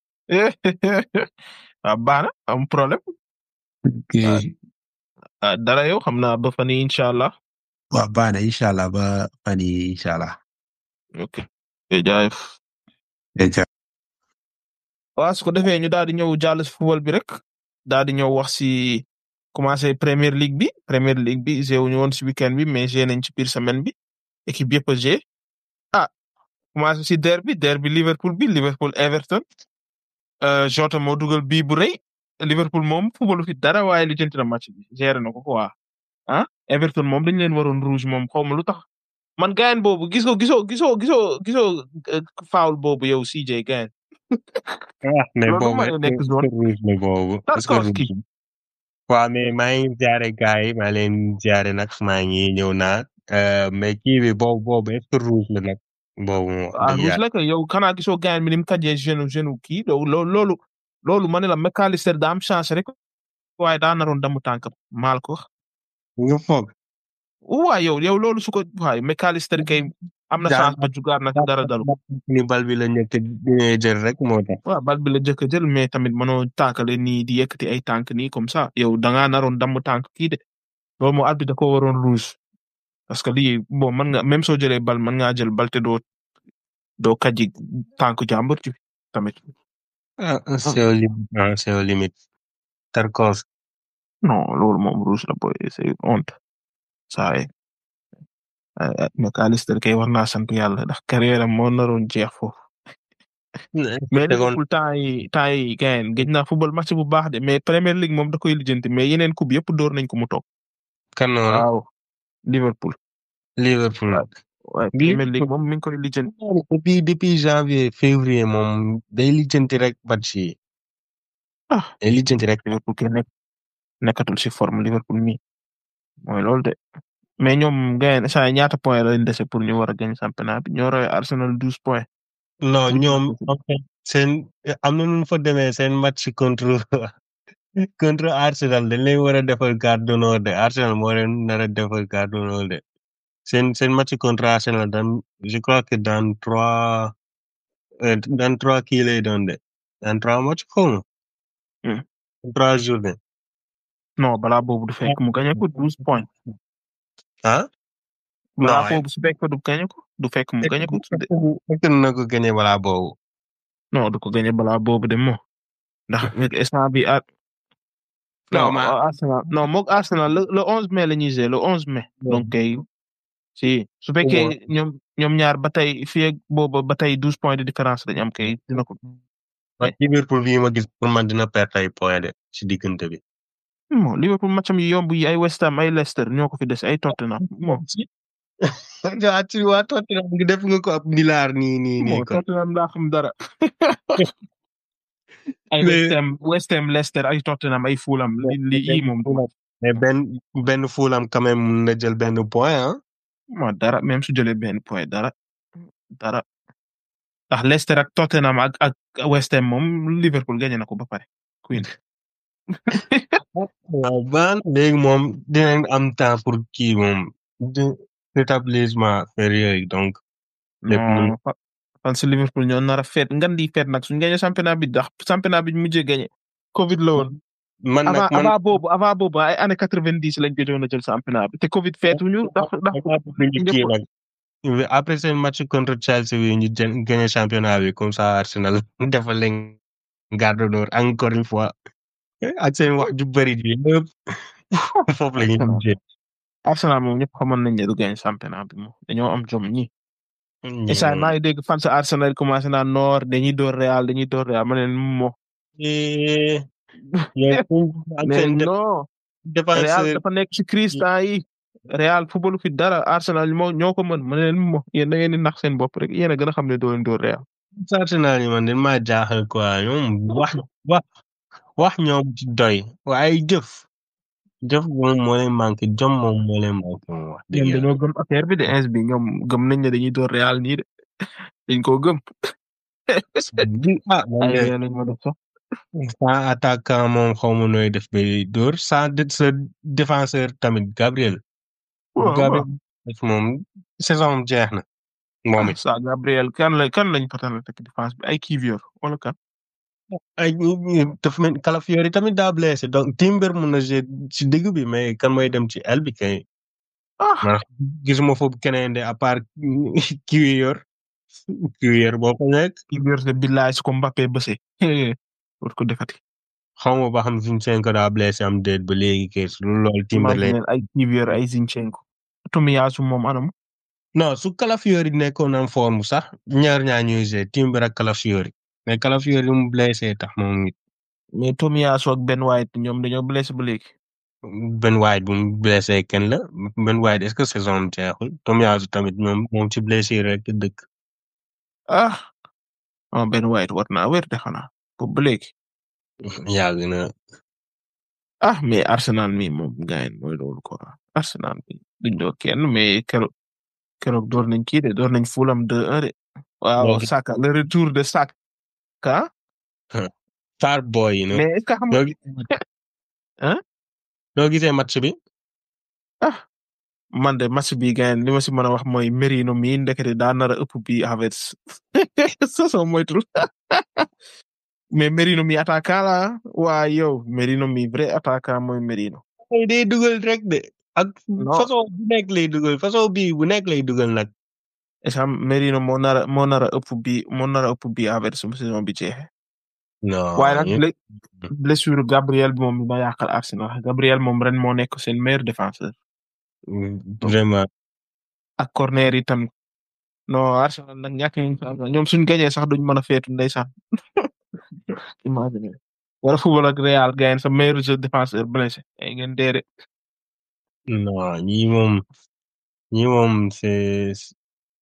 ah baax na am problème Ah. ah dara yow xam naa ba fan yii incha allah waaw baax na incha allah ba fan yii incha allah ok jaajëf incha waaw su ko defee ñu daal di ñëw jàll si football bi rek daal di ñëw wax si commencé Premier League bi Premier League bi joué wuñu woon si weekend bi mais joué nañ ci biir semaine bi équipe yëpp a joué ah commencé si derby derby Liverpool bi Liverpool Everton euh, Jota moo dugal bii bu rëy Liverpool moom footballu fi dara waaye li jënti na match bi géré na ko quoi ah Everton moom dañ leen waroon rouge moom xaw ma lu tax man gayen boobu gisoo gisoo gisoo gisoo gisoo euh, foul boobu yow CJ gayen ah mais Loolu boobu mooy est-ce nekk que zone. rouge la boobu est-ce que Tarkowski. rouge la waaw mais maa ngi jaare gars yi maa leen jaare nag maa ngi ñëw naa euh, mais kii bi boobu boobu est-ce que rouge la nag boobu moo ah rouge la kay yow xanaa gisoo gayen bi ni mu kajee genou genou kii loolu loolu loolu ma ne la McAllister daa am chance rek waaye daa naroon damu tànkam maal ko wax nga foog waaw yow yow loolu su ko waaye McAllister kay am na Daa- chance ba jugaat na ci dara dalu ni bal bi la ñëkk dina jël rek moo tax waaw bal bi la jëkk a jël mais tamit mënoo tànkale nii di yëkkati ay tànk nii comme ça yow da ngaa naroon damm tànk kii de loolu moo arbitre da ko waroon rouge parce que lii bon mën nga même soo jëlee bal mën ngaa jël bal te doo doo kaji tànk jàmbur ci tamit ah c'est au limite ah c'est au limite Tarkowski non loolu moom rouge la boy c'est honte saa yi McAllister kay war naa sant yàlla ndax carrière am moo naroon jeex foofu mais Liverpool temps yi temps yi gayen gëj naa football match bu baax de mais Premier League moom da koy lijjanti mais yeneen coupe yëpp door nañ ko mu toog kan noonu waaw Liverpool Liverpool waaye Lii- Premier League moom mi ngi koy lijjanti. depuis depuis janvier février moom day lijjanti rek match yi ah day lijjanti rek Liverpool kay nekk nekkatul si forme Liverpool mi mooy loolu de mais ñoom gagne saa yi ñaata point la leen dese pour ñu war a gagner championnat bi ñoo roy Arsenal douze points. non Liverpool ñoom aussi. en fait seen am na nu fa demee seen match contre contre Arsenal dañ leen war a defal carte d'honneur de Arsenal moo leen nar a defal carte d'honneur de seen seen match contre Arsenal dans je crois que dans trois euh, dans trois kii lay doon de dans trois match xaw ma Hmm. trois journées non balaa boobu du fekk mu gagné ko douze points. ah balaa Non, boobu su fekk du gagné ko du fekk mu gagné ko de fekk na ko gagné balaa boobu non du ko gagné balaa boobu de moo ndax instant bi at. Non, non ma- Arsenal non moog Arsenal le le onze mai la ñuy jouer le onze mai. donc kay si su fekkee ñoom ñoom ñaar ba tey fii ak booba ba tey douze points de différence dañu am kay dina ko. man Liverpool bii ma gis pour man dina perte ay points de ci diggante bi. bon Liverpool matcham yi yomb yi ay West Ham ay Leicester ñoo ko fi des ay Tottenham bon. waa ci waa Tottenham ngi def nga ko ab nilaar nii nii nii bon kon. Tottenham daa xam dara. ay Mais- West Ham West Ham Leicester ay Tottenham ay Fulham li li yii moom. mais benn benn Fulham quand même mun na jël benn point ah. ma dara même su jëlee benn point dara dara ndax Leicester ak Tottenham ak ak West Ham moom Liverpool gagné na ko ba pare. Queen waaw baan léegi moom dinañ am temps pour kii moom de rétablissement affaire yooyu donc. lépp non mun- fa- fan si Liverpool ñoo nar a feet ngan di feet nag suñu gagné championnat bi ndax championnat bi ñu mujjee gagné. Covid la woon. man nag avant man avant boobu avant boobu ay année quatre vingt dix lañ gëjoon a jël championnat bi te Covid feetuñu ndax ndax ñu kii nag. après seen match contre Chelsea bi ñu jël gagné championnat bi comme ça Arsenal defal leen garde d'honneur encore une fois ak seen wax ju bëri ji yëpp foofu la ñuy mujjee. Arsenal moom ñëpp xamoon nañ ne du gagné championnat bi moom dañoo am jom ñi. Ñi Issa moom- maa ngi dégg fan sa Arsenal commencé naa noor dañuy door Real dañuy door Real ma ne leen moo. Eh, yow ak mais seen dé- non Real défenseur dafa nekk ci crise temps yi Real football fi dara Arsenal moo ñoo ko mën ma ne leen moo yéen da ngeen di nax seen bopp rek yéen a gën a xam ne doo leen door Real. Arsenal yi man dañ maa jaaxal quoi ñoom wax wax wax ñoom ci doy waaye jëf jëf moom moo leen manqué jom moom moo leen manqué moom wax dëgg ñoom yàlla. dañoo gëm affaire bi de ins bi ñoom gëm nañ ne dañuy door Real nii de dañ koo gëm. ah man ay de Real lañ ma def sax. sans attaquant moom xaw ma nooy def ba dóor sans de sa défenseur tamit Gabriel. waaw Gabriel def moom saison am jeex na moom ah it. ça Gabriel kan la kan lañ patal teg défense bi ay Kivior wala kan. ay dafa mel Calafiori tamit daa blessé donc Timber mun na jouer ci digg bi mais kan mooy dem ci aile bi kay. ah man gisuma foofu keneen de à part kii yor kii yor boo ko nekk Kivior de billaay su ko Mbappé bëse. war ko defati. xaw ma ba xam Zinchenko daa blessé am déet ba léegi kay su dul loolu Timberlake imagine ay Kivior ay Zinchenko. Tomiyasu moom anam. non su Calafiori nekkoon am forme sax ñaar ñaa ñuy jouer Timber ak Calafiori mais Calafiori mu blessé tax moom it mais Tomiyasu ak Ben White ñoom dañoo blessé ba léegi. Ben White bu mu blessé kenn la Ben White est-ce que saison am jeexul Tomiyasu tamit moom moom ci blessure rek dëkk ah ah Ben White war naa wér de xanaa boobu ba léegi. yàgg na ah mais Arsenal mi moom gaañ mooy loolu quoi Arsenal mi duñ doo kenn mais keroog keroog door nañ kii de door nañ Fulham 2-1 de. waaw Donc- Saka le retour de Saka. Star boy yi no mais est-ce que xam nga noo gi- Hein? noo gisee match bi ah man de match bi gaañ li ma si mën a wax mooy Merino mi ndekete daa nar a ëpp bi Havertz soo moytul mais Merino mi attaquant la waa yow Merino mi vrai attaquant mooy Merino. ay day dugal rek de ak Non. façon bu nekk lay dugal façon bii bu nekk lay dugal nag est-ce que Merino moo nar a moo nar a ëpp bi moo nar a ëpp bi Havertz su saison bi jeexee. non waaye nag ñu- ble- blessure Gabriel bi moom ma yàqal Arsenal Gabriel moom ren moo nekk seen meilleur défenseur vraiment ak corner yi tam non Arsenal nag ñàkk nañ chance ñoom suñ gañee sax duñ mën a feetu ndeysaan imagine wala football ak Real gagne sa meilleur jeu défenseur blessé ay ngeen deere non ñi moom ñi moom c'est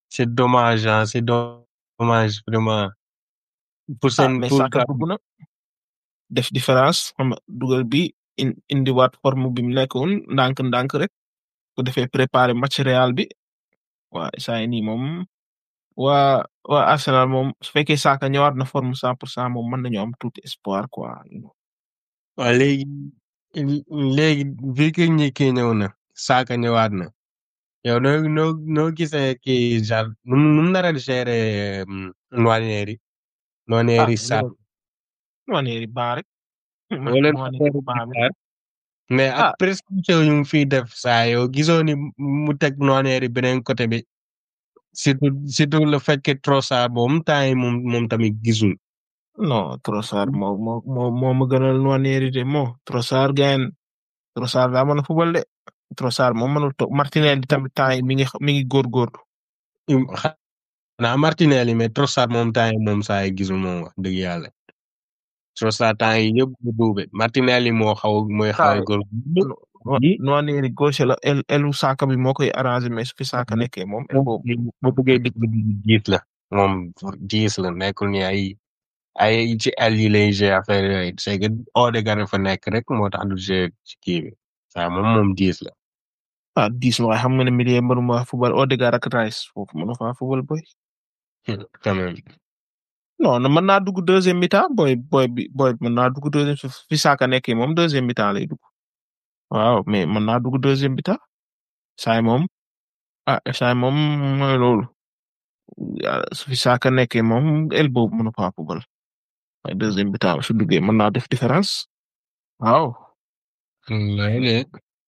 c'est dommage ah c'est dommage vraiment pour ah seen mais pour Saka dugg na def différence xam nga dugal bi in indiwaat forme bi mu nekkoon ndànk ndànk rek bu defee préparer match Real bi waa saa yi nii moom waa waa Arsenal moom su fekkee Saka ñëwaat na forme cent pour cent moom mën nañu am tuuti espoir quoi. waaw léegi léegi vu que ñi kii ñëw na Saka ñëwaat na yow noo noo noo gisee kii genre nu mu nu mu nar a gérer Nwaneri Nwaneri Saka Nwaneri baa rek. wala Nwaneri baa bi mais Ah. ak prescription yu mu fiy def saa yow gisoo ni mu teg Nwaneri beneen côté bi surtout surtout le fait que Trossard moom temps yi moom moom tamit gisul. non Trossard moo moo moo moo ma gënal Nwaneri de moo Trossard gain Trossard daa mën a fubal de Trossard moom mënul toog Martinelli tamit temps yi mi ngi mi ngi góorgóorlu. xanaa Martinelli mais Trossard moom temps yi moom saa yi gisul moom wax dëgg yàlla. Trossard temps yi yëpp bu duube Martinelli moo xaw mooy xaw a góor. Yi- Nwaneri gauche la el elu Saka bi moo koy arrangé mais su fi Saka Mhm. nekkee moom el boobu. boo bëggee digg diis la moom diis la nekkul ni ay ay ci el yi lay gérer affaire yooyu c'est que Odegaard fa nekk rek moo tax du gérer ci kii bi saa moom moom diis la. ah dix waaye xam nga ne milieu mënuma fubal Odegaard ak Rice foofu mënu faa fubal boy. quand même. non non, mën naa dugg deuxième mi-temps boy boy bi boy mën naa dugg deuxième su fi Saka nekkee moom deuxième mi-temps lay dugg. waaw mais mën naa dugg deuxième mi-temps saay moom ah saay moom mooy loolu ah, su fi Saka nekkee moom el boobu mënu faa fubal waaye deuxième mi-temps su duggee mën naa def différence waaw. wallaay de.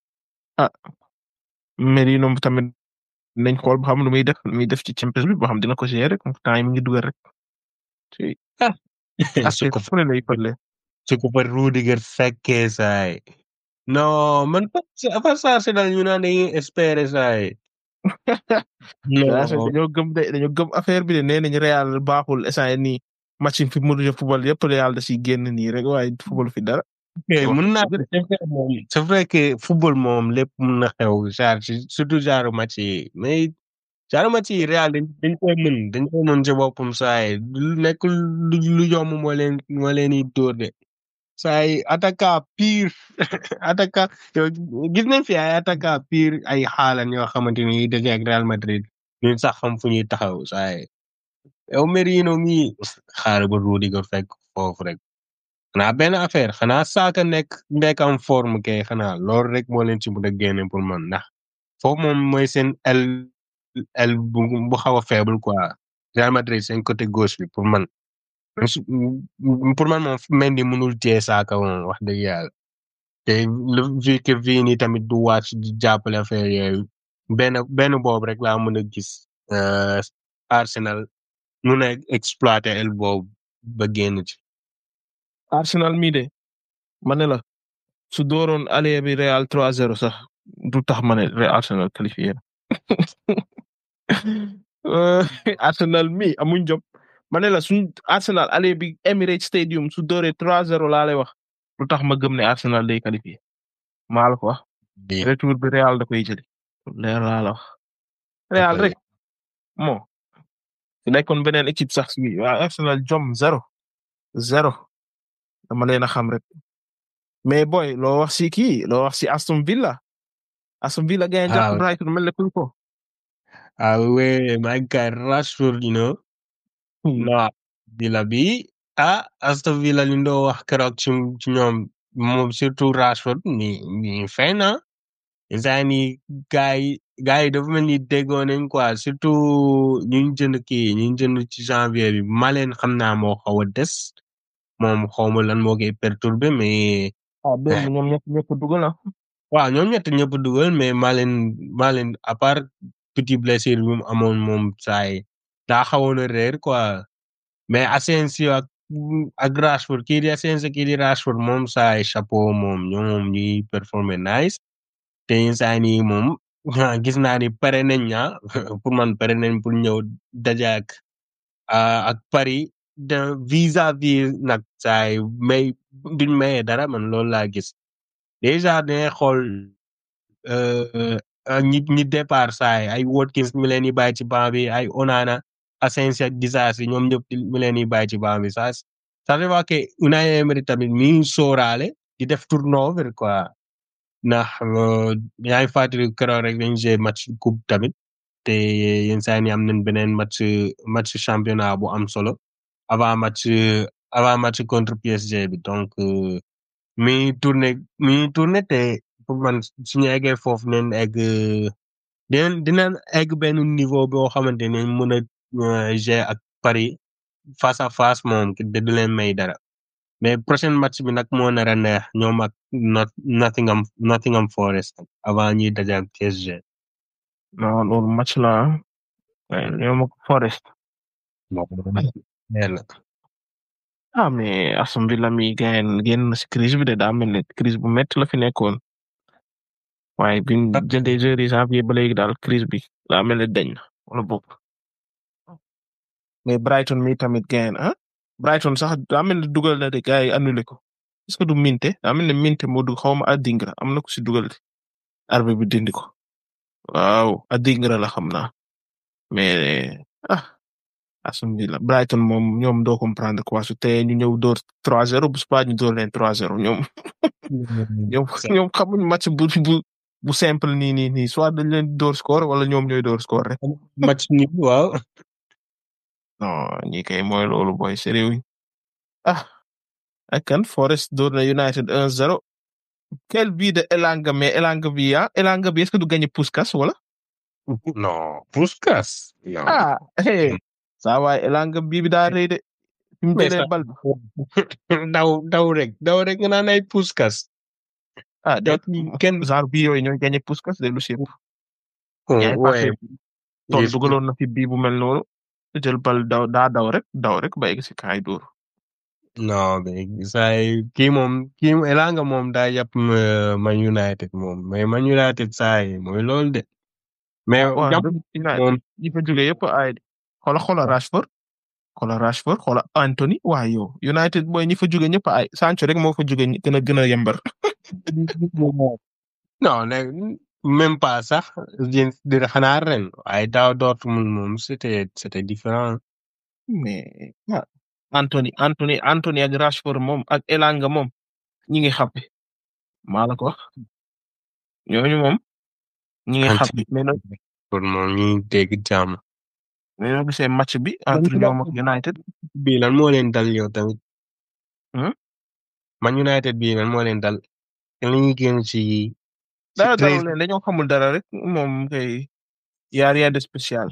Merino tamit nañ xool ba xam lu muy def lu muy def ci Champions bi ba xam dina ko gérer rek temps yi mi ngi dugal rek. ci su ko fu ne lay fële. su ko fa Rudiger fekkee saay non man fa sa Arsenal ñu naan dañuy espérer saay Real non dañoo gëm de dañoo gëm affaire bi de nee nañ Real baaxul instant yii nii match yi fi mu mën a football yëpp Real da siy génn nii rek waaye football fi dara. ok mën naa c'est vrai moom c'est vrai que football moom lépp mën na xew genre ci- surtout genre match yi mais genre match yi Real dañ dañ koy mën dañ koy mën ci boppam saay lu nekk lu lu yomb moo leen moo leen di dóor de saay attaquant pire attaquant yow gis nañ fi ay attaquant pire ay xaalan yoo xamante ni daje ak Real Madrid ñun sax xam fu ñuy taxaw saay yow Merino mii xaar ba Rudiger fekk foofu rek xanaa benn affaire xanaa Saka nekk nekk en forme kay xanaa loolu rek moo leen ci mën a génne pour man ndax foofu moom mooy seen el el bu bu xaw a faible quoi Real Madrid seen côté gauche bi pour man su- pour man moom Mendy mënul téye Saka moom wax dëgg yàlla te le vu que Vini tamit du wàcc di jàppale affaire yooyu benn benn boobu rek laa mën a gis euh, Arsenal mun a exploiter el boobu ba génn ci. Arsenal mii de ma ne la su dooroon aller bi Real 3-0 sax du tax ma ne Real Arsenal qualifié na. Euh, Arsenal mi amuñ jom ma ne la suñ Arsenal aller bi Emirates Stadium su dooree 3-0 laa lay wax du tax ma gëm ne Arsenal day qualifié maa la ko wax Bi- retour bi Real da koy jëli leer laa la wax Real koy- rek moo su nekkoon beneen équipe sax si waa Arsenal jom zéro zéro dama leen a xam rek mais boy loo wax si kii loo wax si Aston Villa Aston Villa gagne Ah, jàpp oui. Brighton mel ne kuy ko Ah ouais, my guy Rashford, you know. non Villa bi ah Aston Villa li ñu doon wax keroog ci ci ñoom moom surtout Rashford ni ni fay na instant ni gars yi gars yi dafa mel ni déggoo nañ quoi surtout ñu ngi jënd kii ñu ngi jënd ci janvier bi Malen xam naa moo xaw a des moom xaw ma lan moo koy perturbé mais ah démb ñoom ñëpp ñëpp dugal na waaw ñoom ñett ñëpp dugal mais Malen Malen à part petit blessure bi mu amoon moom saay daa xawoon a réer quoi mais Asensio ak ak Rashford kii di Asensio kii di Rashford moom saay chapeau moom ñoom moom ñuy performer nice te saa nii moom gis naa ni pare nañ ña pour man pare nañ pour ñëw daje ak ah, ak Paris de vis-à-vis nag saay may duñ mayee dara man loolu laa gis déjà dañuy xool euh, ah, ñi ñi départ saay ay Watkins mi leen di bàyyi ci banc bi ay Onana Asensio Disasi ñoom ñëpp di- mi leen di bàyyi ci banc bi ça ça veut dire que Unai Emery tamit mi ngi sóoraale di def turnover quoi ndax euh, yaa ngi fàttali keroog rek dañ joué match coupe tamit te yenn saa yi ni am nañ beneen match match championnat bu am solo avant match avant match contre PSG bi donc euh, mi ngi tourné mi ngi tourné te pour man suñu eggee foofu neen egg dinañ dinañ egg benn niveau boo xamante ne mën a euh, jouer ak Paris face à face moom de du leen may dara mais prochain match bi nag moo nar a neex ñoom ak Not Nottingham Nottingham Forest avant ñuy daje ak PSG. non loolu match la ah ñoom ak Forest Leer na. ah mais Aston Villa mi gayen génn na si crise bi de daa mel ne crise bu métti la fi nekkoon waaye bi ñu jëndee joueurs yi janvier ba léegi daal crise bi daa mel ne dañ na wala boog mais Brighton mi tamit gayen ah Brighton sax daa mel ne dugal na de gars yi annulé ko est-ce que du minte daa mel ne minte moo dug xaw ma Adingra am na ko si dugal de arbitre bi dindi ko waaw Adingra la xam naa mais ah Aston Villa Brighton moom ñoom doo comprendre quoi su tee ñu ñëw door 3-0 bu subaa ñu door leen 3-0 ñoom ñoom ñoom xamuñ match bu bu bu simple nii nii nii soit dañ leen door score wala ñoom ñooy door score rek match ni waaw. non ñi kay mooy loolu boy sérieux ah ak kan Forest door na United 1-0 quel but de Elanga mais Elanga bi ah Elanga bi est-ce que du gagné Puskas wala non Puskas non ah hey saa waay Elanga bii bi daa rëy de fi mu Mais jëlee ça- bal bi daw daw rek daw rek nga naan ay Puskas. ah de kenn genre bii yooyu ñooy gagné Puskas de lu si ëpp yaa ngi waaye fàtte toon dugaloon na fi bii bu mel noonu jël bal daw daa daw rek daw rek ba egg si kaay dóor non mais saay kii moom kii Elanga moom daa yàpp euh, Man United moom mais Man United saay mooy loolu de. mais waaw jàpp United moom ñi fa jógee yëpp ay xola xola Rashford xola Rashford xola Anthony waaye yow United booy ñi fa jógee ñëpp ay Sancho rek moo fa jógee ñi gën a gën a yembar non ne même pas sax yéen dina xanaa ren waaye daaw Dortmund moom c'était c'était différent. mais ah Anthony Anthony Anthony ak Rashford moom ak Elanga moom ñi ngi xappi maa la ko wax ñooñu moom ñi ngi xappi mais nag pour moom ñu dégg jàmm. mais noo gisee match bi entre ñoom ak United bii lan moo leen dal yow tamit. Hmm? Man United bii lan moo leen dal. te li ñuy génn ci. ci dara treize dalul leen dañoo xamul dara rek moom kay y a rien de spécial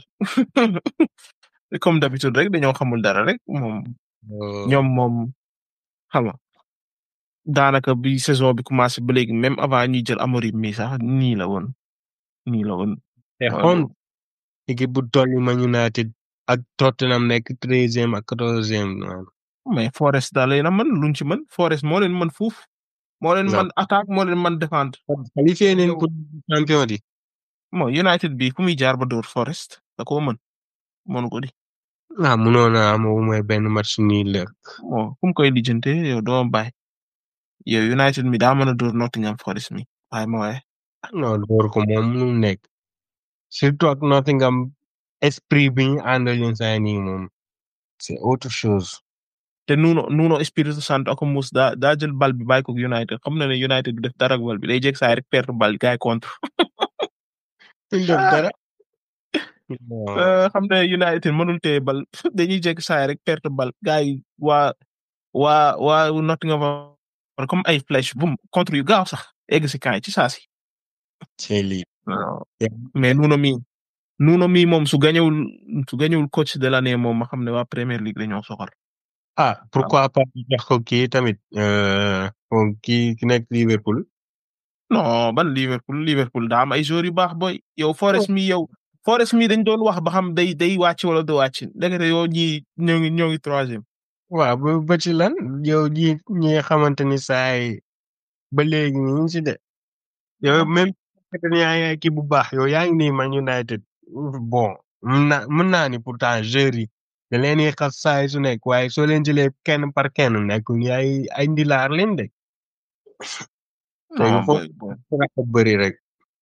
comme d'habitude rek dañoo xamul dara rek moom euh, ñoom moom xam nga daanaka bi saison bi commencé ba léegi même avant ñuy jël Amorim mi sax nii la woon nii la woon te waaw. xon équipe bu toll ni Man United ak Tottenham nekk treizième ak quatorzième non. mais Forest daal leen a mën luñ ci mën Forest moo leen mën fuuf moo leen Non. mën attaque moo leen mën défendre qualifié nañ Yow- pour champion di. moo United bi fu muy jaar ba dóor Forest da koo mën mënu ko di ah mënoon naa am au moins benn match nii la. moo fu mu koy lijjante yow doo bàyyi yow United mi daa mën a dóor Nottingham Forest mi waaye ma waaye non door ko moom mënul nekk. surtout ak Nottingham esprit bi ñu àndal yenn saa yi nii moom. c'est autre chose. te Nuno Nuno Espírito Santo ak Mus daa daa jël bal bi bàyyi ko United xam na ne United du def dara ak bal bi day jeg saa rek perte bal gars yi contre duñ def dara. Euh, xam ne United mënul téye bal dañuy jeg saa rek perte bal gars yi waa waa waa Nottingham comme ay flèche bum contre yu gaaw sax egg si kaay ci saa si c'est lii. mais Nuno mi Nuno mi moom su gañewul su gañewul coach de l'année moom ma xam ne waa Premier League dañoo soxal ah pourquoi pas ñu jox ko kii tamit. euh, moom kii ki nekk Liverpool. non ban Liverpool Liverpool daa am ay joueurs yu baax boy yow Forest mi yow Forest mi dañ doon wax ba xam day day wàcc wala du wàcc ndekete yow ñii ñoo ngi ñoo ngi troisième waaw ba ba ci lan yow ñi ñi nga xamante ni saay ba léegi ñu ngi si de yow même fekk ni yaa ngi kii bu baax yow yaa ngi nii Man United bon mën naa mën naa ni pourtant joueurs yi da leen di xas saay su nekk waaye soo leen jëlee kenn par kenn nekkul ni ay ay ndilaar leen de. te non foofu boy boy dafa bëri rek.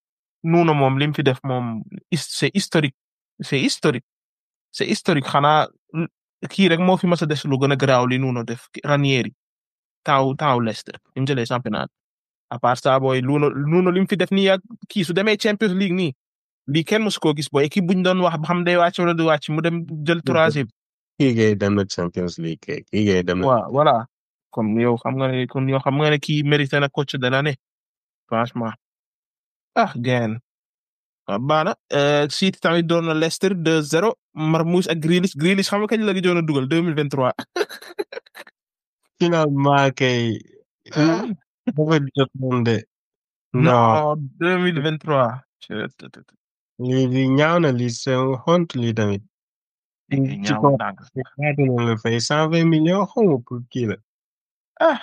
Nuno moom lim fi def moom his- c'est historique c'est historique c'est historique xanaa l- kii rek moo fi mas a des lu gën a garaaw li Nuno def Ranieri taaw taaw Leicester bi mu jëlee championnat à part ça booy Nuno Nuno lim fi def nii ak kii su demee Champions League nii lii kenn mosu koo gis booy équipe buñ doon wax ba xam day wàcc wala du wàcc mu dem jël troisième kii kay dem na Champions League kay kii kay dem na waaw voilà kon yow xam nga ne kon yow xam nga ne kii mérité na coach de l'année franchement ah gain ah baana City tamit doon na Leicester 2-0 Marmoush ak Grealish Grealish xam nga kañ la gëjoon a dugal 2023 finalement kay dafa jot moom de non non 2023 Chut, tut, tut, tut. lii lii ñaaw na lii c'est honte lii tamit Lii ci ñaaw kaw ndànk. ñaata la la fay cent vingt millions xaw ma pour kii la ah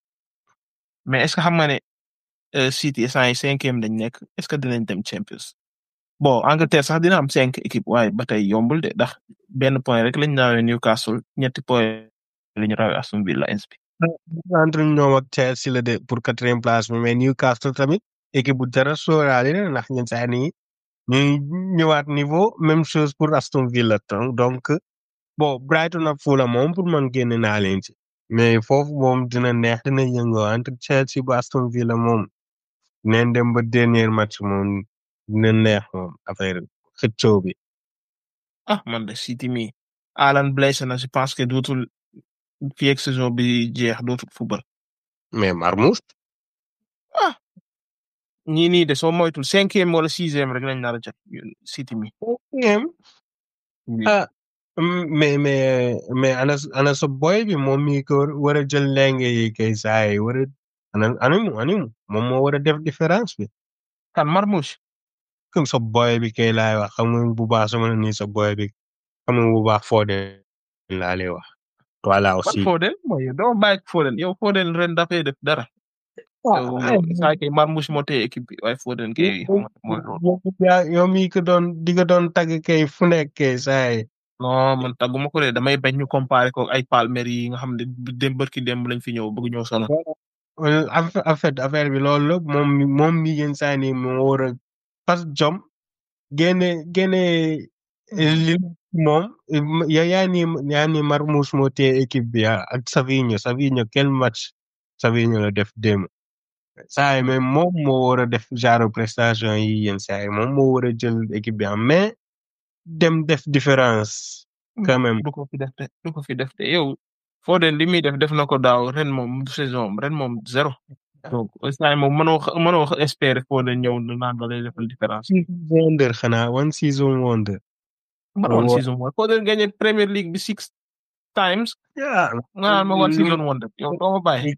mais est ce que xam nga ne euh, City instant yi cinquième dañ nekk est ce que dinañ dem Champions bon Angleterre sax dina am cinq équipes waaye ba tey yombul de ndax benn point rek lañ naawee Newcastle ñetti point lañu rawee Aston Villa ins bi entre ñoom ak Chelsea la de pour quatrième place bi mais Newcastle tamit équipe bu dara sóoraale la ndax ñun saa nii ñuy ñëwaat niveau même chose pour Aston Villa donc donc bon Brighton ak Fulham moom pour man génne naa leen ci mais foofu moom dina neex dina yëngoo entre Chelsea ba Aston Villa moom neen dem ba dernier match moom dina neex moom affaire xëccoo bi ah man de City mi Alan blessé na je pense que dootul fii ak saison bi jeex dootul football mais Marmoush ah ñii nii de soo moytul cinquième wala sixième rek lañ nar a jot ñun City mi cinquième ah mm, mais mais mais ana ana sa boy bi moom mi ko war a jël lenge yi kay saa yi war a ana animu animu moom moo war a def différence bi kan Marmoush comme sa boy bi kay laay wax xam nga bu baax sama ni sa boy bi xam nga bu baax Foden laa lay wax voilà ban aussi Foden mooy yow doo bàyyi Foden yow Foden ren dafay def dara yow yow saa kay Marmoush moo téye équipe bi waaye Foden kay mooy mooy loolu yow yow mi ko doon di ko doon tagg kay fu nekk kay saa yi non man tàgguma ko de damay bañ ñu comparer ko ay Palmer yi nga xam ne dem bërki dem lañ fi ñëw bëgg ñëw sonal Well, en fait en fait affaire bi loolu la moom mi moom mi yenn saa ni moo war a parce que jom génne génne li moom ya yaa ni yaa ni Marmoush moo téye équipe bi ah, ak Savinho Savinho quel match Savinho la def démb saa yi mais moom moo war a def genre prestation yi yenn saa yi moom moo war a jël équipe bi en mais dem def différence quand même du ko fi def de du ko fi def de yow Foden li muy def def na ko daaw ren moom du saison am ren moom zéro donc instant yii moom mënoo xa- mënoo xa- espérer Foden ñëw na naan da lay defal différence. season wonder xanaa one season wonder man Waaw. one season wonder Foden gagné Premier League bi six times yeah nga naan ma one season wonder yow doo ma bàyyi.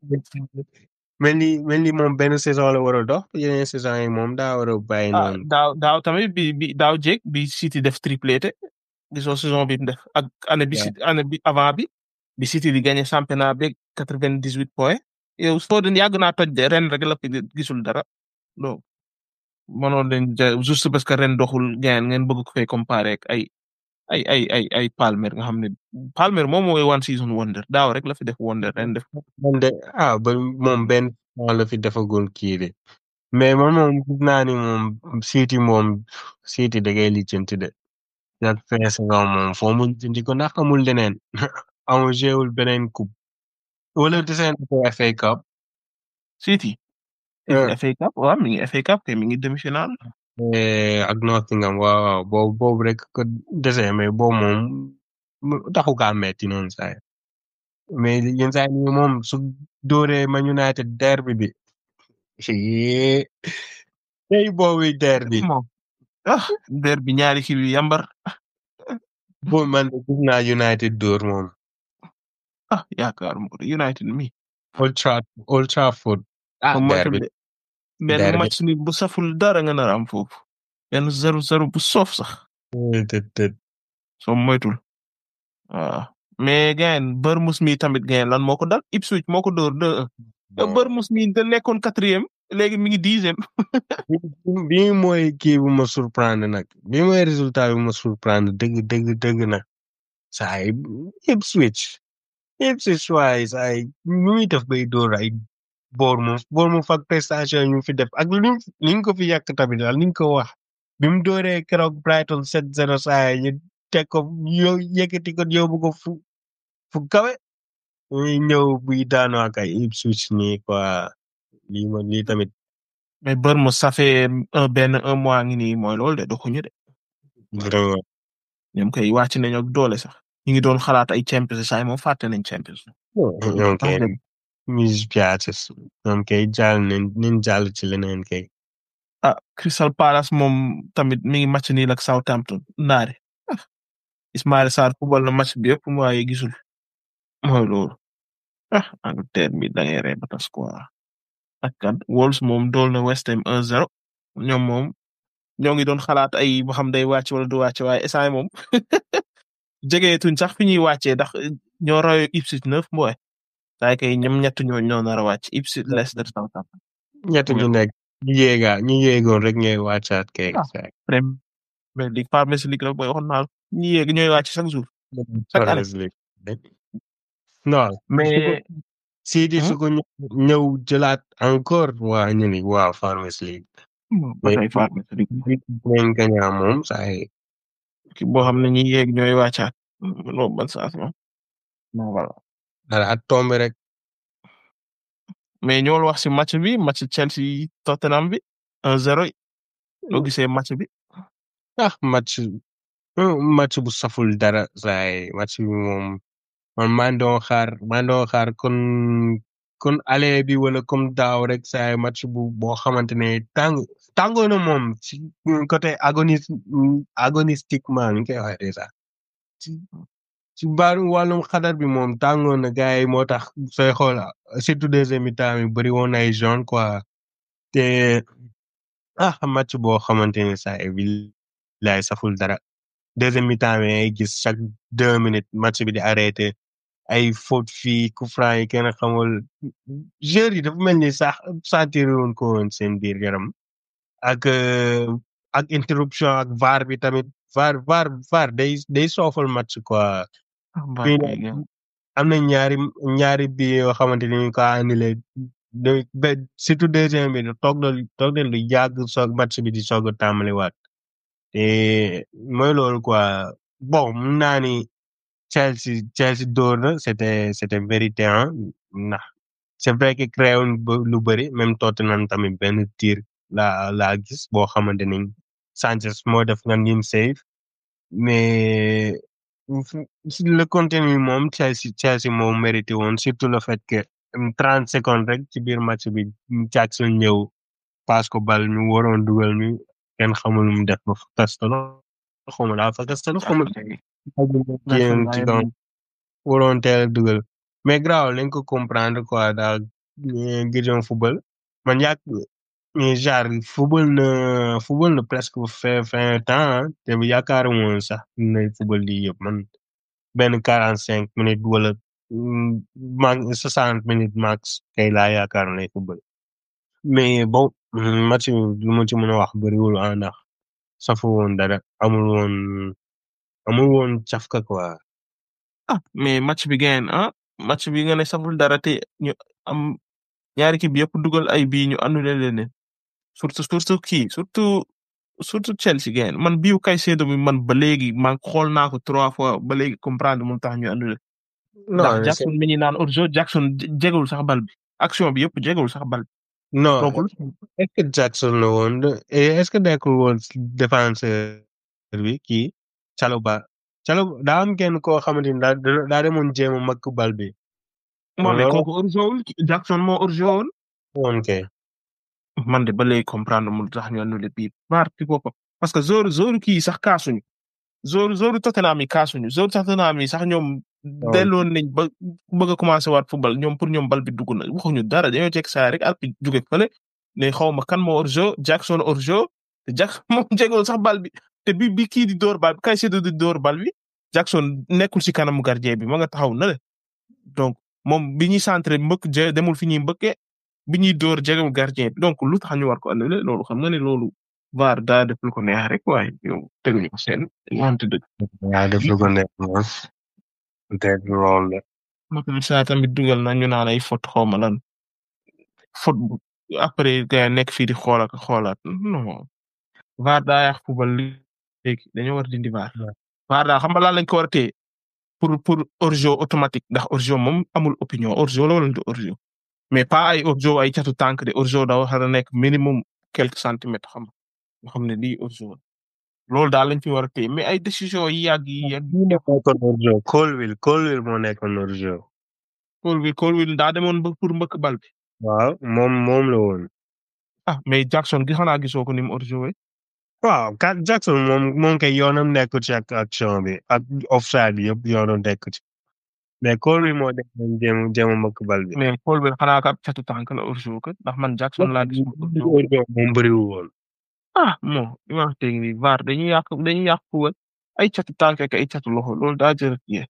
mel ni mel ni moom benn saison la war a dox yeneen saison yi moom daa war a bàyyi ah noonu. daaw daaw tamit bi bi daaw jéeg bi City def triplé gisoo saison bi mu def ak année bi City année bi avant bi bi City di gagné championnat beeg quatre vingt dix huit points yow Foden yàgg naa toj de ren rek la fi gisul dara donc mënoon leen ja juste parce que ren doxul gain ngeen bëgg ko fay comparer ak ay ay ay ay ay Palmer nga xam ne Palmer moom mooy one season wonder daaw rek la fi def wonder ren def man de ah ba moom benn saison la fi defagul kii de mais man moom gis naa ni moom City moom City da ngay lijjanti de. ak fin saison moom foo mu lijjanti ko ndax amul leneen amul jéewul beneen coupe wala deseen ko FA Cup. City. Yeah. FA Cup waaw mi ngi FA Cup kay mi ngi demi-finale Eh, ak Nottingham waaw waaw boobu boobu rek ko dese mais boobu moom mu- taxu kaa metti noonu saa yi mais yenn saa yi moom su dóoree Man United derby bi yee tey boobu derby moom ah der bi ñaari kii bi yambar boobu man de gis naa United dóor moom ah yaakaaruma ko de United mi Old Trafford Old Trafford ah moom moytul derby de benn derby. match ni bu saful dara nga nar a am foofu benn zéro zéro bu soof sax tët tët soo moytul waaw mais gain Bournemouth mi tamit gain lan moo ko dal Ipswich moo ko dóor deux un Bournemouth mi da nekkoon quatrième léegi mi ngi dixième bii mooy kii bu ma surprendre nag bii mooy résultat bi ma surprendre dëgg dëgg dëgg nag saa yi Ipswich Ipswich waaye saa yi nu muy def bay dóor ay Bournemouth Bournemouth ak prestation yi ñu fi def ak li li ñu ko fi yàq tamit daal ni ñu ko wax bi mu dooree keroog Brighton 7-0 saa yi ñu teg ko yow yëkkati ko yóbbu ko fu fu kawe muy ñëw buy daanoo ak ay Ipswich nii quoi lii ma lii tamit mais Bournemouth ça fait un benn un mois ngi nii mooy loolu de doxuñu de vraiment ñoom kay wàcc nañu ak doole sax ñu ngi doon xalaat ay Champions saa yi moom fàtte nañ Champions. ñoom kay mis piaces ñoom kay jàll nañ nañ jàll ci leneen kay ah Crystal Palace moom tamit mi ngi match nii ak Southampton naare ah Ismaïla Sarr football na match bi yëpp mu waaye gisul mooy loolu ah Angleterre mi da ngay ree ba tas quoi ak kat Wolves moom dool na West Ham 1-0 ñoom moom ñoo ngi doon xalaat ay boo xam day wàcc wala du wàcc waaye instant moom jegeetuñ sax fi ñuy wàccee ndax ñoo raw Ipswich neuf mooy saa kay ñoom ñett ñoo ñoo nar a wàcc Ipswich Leicester Southampton ñett ñu nekk ñu yéega ñu yéegoon rek ñooy wàccaat kay Ah. Premier League Farmers League la booy waxoon naa la ñi yéeg ñooy wàcc chaque jour chaque année. Champions League non mais Sidi Hmm? su ko ñë- ñëw jëlaat encore waa ñu ni waaw Farmers League ba tey Farmers League leen gañaa moom saa yi ki boo xam ne ñi yéeg ñooy wàccaat loolu ban sens la non voilà dara at tombe rek mais ñoo wax si match bi match Chelsea Tottenham bi 1-0 yi loo gisee match bi ah match hmm, match bu saful dara saa yi match bi moom man maa ngi doon xaar maa ngi doon xaar kon kon aller bi wala comme daaw rek saa yi match bu boo xamante ne tàng tàngoo na moom ci côté agonis agonistiquement ni ñu koy waxee déjà ci ci baaru wàllum xadar bi moom tàngoon na gars yi moo tax sooy xool surtout deuxième mi-temps yi bëri woon ay jaune quoi te ah match boo xamante ne saa yi bi laay saful dara deuxième mi-temps bi ngay gis chaque deux minutes match bi di arrêté ay faute fii coup franc yi kenn xamul joueurs yi dafa mel ni sax sentir woon ko woon seen biir yaram ak euh, ak interruption ak VAR bi tamit VAR VAR VAR day day soofal match quoi fii nag am na ñaari ñaari bi yoo xamante ni ñu ko annulé de ba surtout deuxième bi toog na toog na lu yàgg soog match bi di soog a tàmbaliwaat te mooy loolu quoi bon mun naa ni Chelsea Chelsea dóor na c'était c'était vérité ah ndax c'est vrai que créé woon ba- lu bëri même Tottenham tamit benn tir la laa gis boo xamante ni Sanchez moo def nga nim save mais si le contenu moom Chelsea Chelsea moo mérité woon surtout le fait que trente secondes rek ci biir match bi Jackson ñëw passe ko bal mi waroon dugal mi kenn xamul lu mu def ba kastalo xawma daa fa kastalo xawma jéem ci kaw waroon teel a dugal mais graaw lañ ko comprendre quoi daal Gideon football man yàgg mais genre football na football na presque fin fin temps te bu yaakaaru woon sax na football lii yëpp man benn quarante cinq minutes wala max soixante minutes max kay laa yaakaar lay football mais bon match bi lu ma ci mën a wax bëriwul ah ndax safu woon dara amul woon amul woon cafka quoi ah mais match bi gain ah match bi nga ne saful dara te ñu am ñaari équipe yëpp dugal ay bii ñu annulé leen surtout surtout kii surtout surtout Chelsea gain man biu Caicedo bi man ba léegi man xool naa ko trois fois ba léegi comprendre mu tax ñu annulé ndax non Jackson mi ñu naan hors-jeu Jackson jegewul sax bal bi action bi yëpp jegewul sax bal bi non donc est-ce que Jackson la woon et est-ce que nekkul woon défenseur bi kii Chalobah Chalobah daa am kenn koo xamante ni daa daa demoon jéem a makk bal bi moo ne loolu- kooku hors-jeu wul Jackson moo hors-jeu woon woon kay man de ba léegi comprendre mu tax ñu annulé bii baar ci boppam parce que zoru zoru kii sax kaasuñu zoru zoru Tottenham yi kaasuñu zoru Tottenham yi sax ñoom delloon nañ ba bëgg a commencé waat football ñoom pour ñoom bal bi dugg na waxuñu dara dañoo jekk saa rek arbitre jóge fële ne xaw ma kan moo hors-jeu Jackson hors-jeu te Jackson moom jegul sax bal bi te bi bi kii di door bal bi Caicedo di door bal bi Jackson nekkul ci kanamu gardien bi ma nga taxaw na le donc moom bi ñuy centré mbëkk je demul fi ñuy mbëkkee bi ñuy door jegewul gardien bi donc lu tax ñu war ko annulé loolu xam nga ne loolu VAR daa def lu ko neex rek waaye yow teguñu ko seen wante dëgg yaa def lu ko nekk moom peut-être loolu la Macky Sall tamit dugal na ñu naan ay faute xaw ma lan faute bu après gars nekk fii di xool ak xoolaat non VAR daa yàq football léegi dañoo war a dindi VAR. Ouais. VAR daal xam nga lan lañ ko war a téye pour pour hors-jeu automatique ndax hors-jeu moom amul opinion hors-jeu la wala du hors-jeu mais pas ay hors-jeu ay catu tànk de hors-jeu daa war a nekk minimum quelques centimètres xam nga nga xam ne lii hors-jeu la loolu daal lañ fi war a téye mais ay décision yi yàgg yi yàgg bii nekkoon hors-jeu Colville Colville moo nekkoon hors-jeu Colville Colville daa demoon ba pour mbëkk bal bi waaw moom moom la woon ah mais Jackson gi xanaa gisoo ko ni mu hors-jeu waaw Kat Jackson moom moom kay yoonam nekkul ci ak action bi ak offside bi yëpp yoonam nekkul ci mais Colville moo demoon jéem jéem a mbëkk bal bi. mais Colville xanaa ka catu tànk la hors-jeu kat ndax man Jackson laa gis mu hors-jeu hors-jeu moom bëriwul woon. ah bon li ma wax dëgg nii VAR dañuy yàq dañuy yàq football ay catu tànk ak ay catu loxo loolu daa jër yee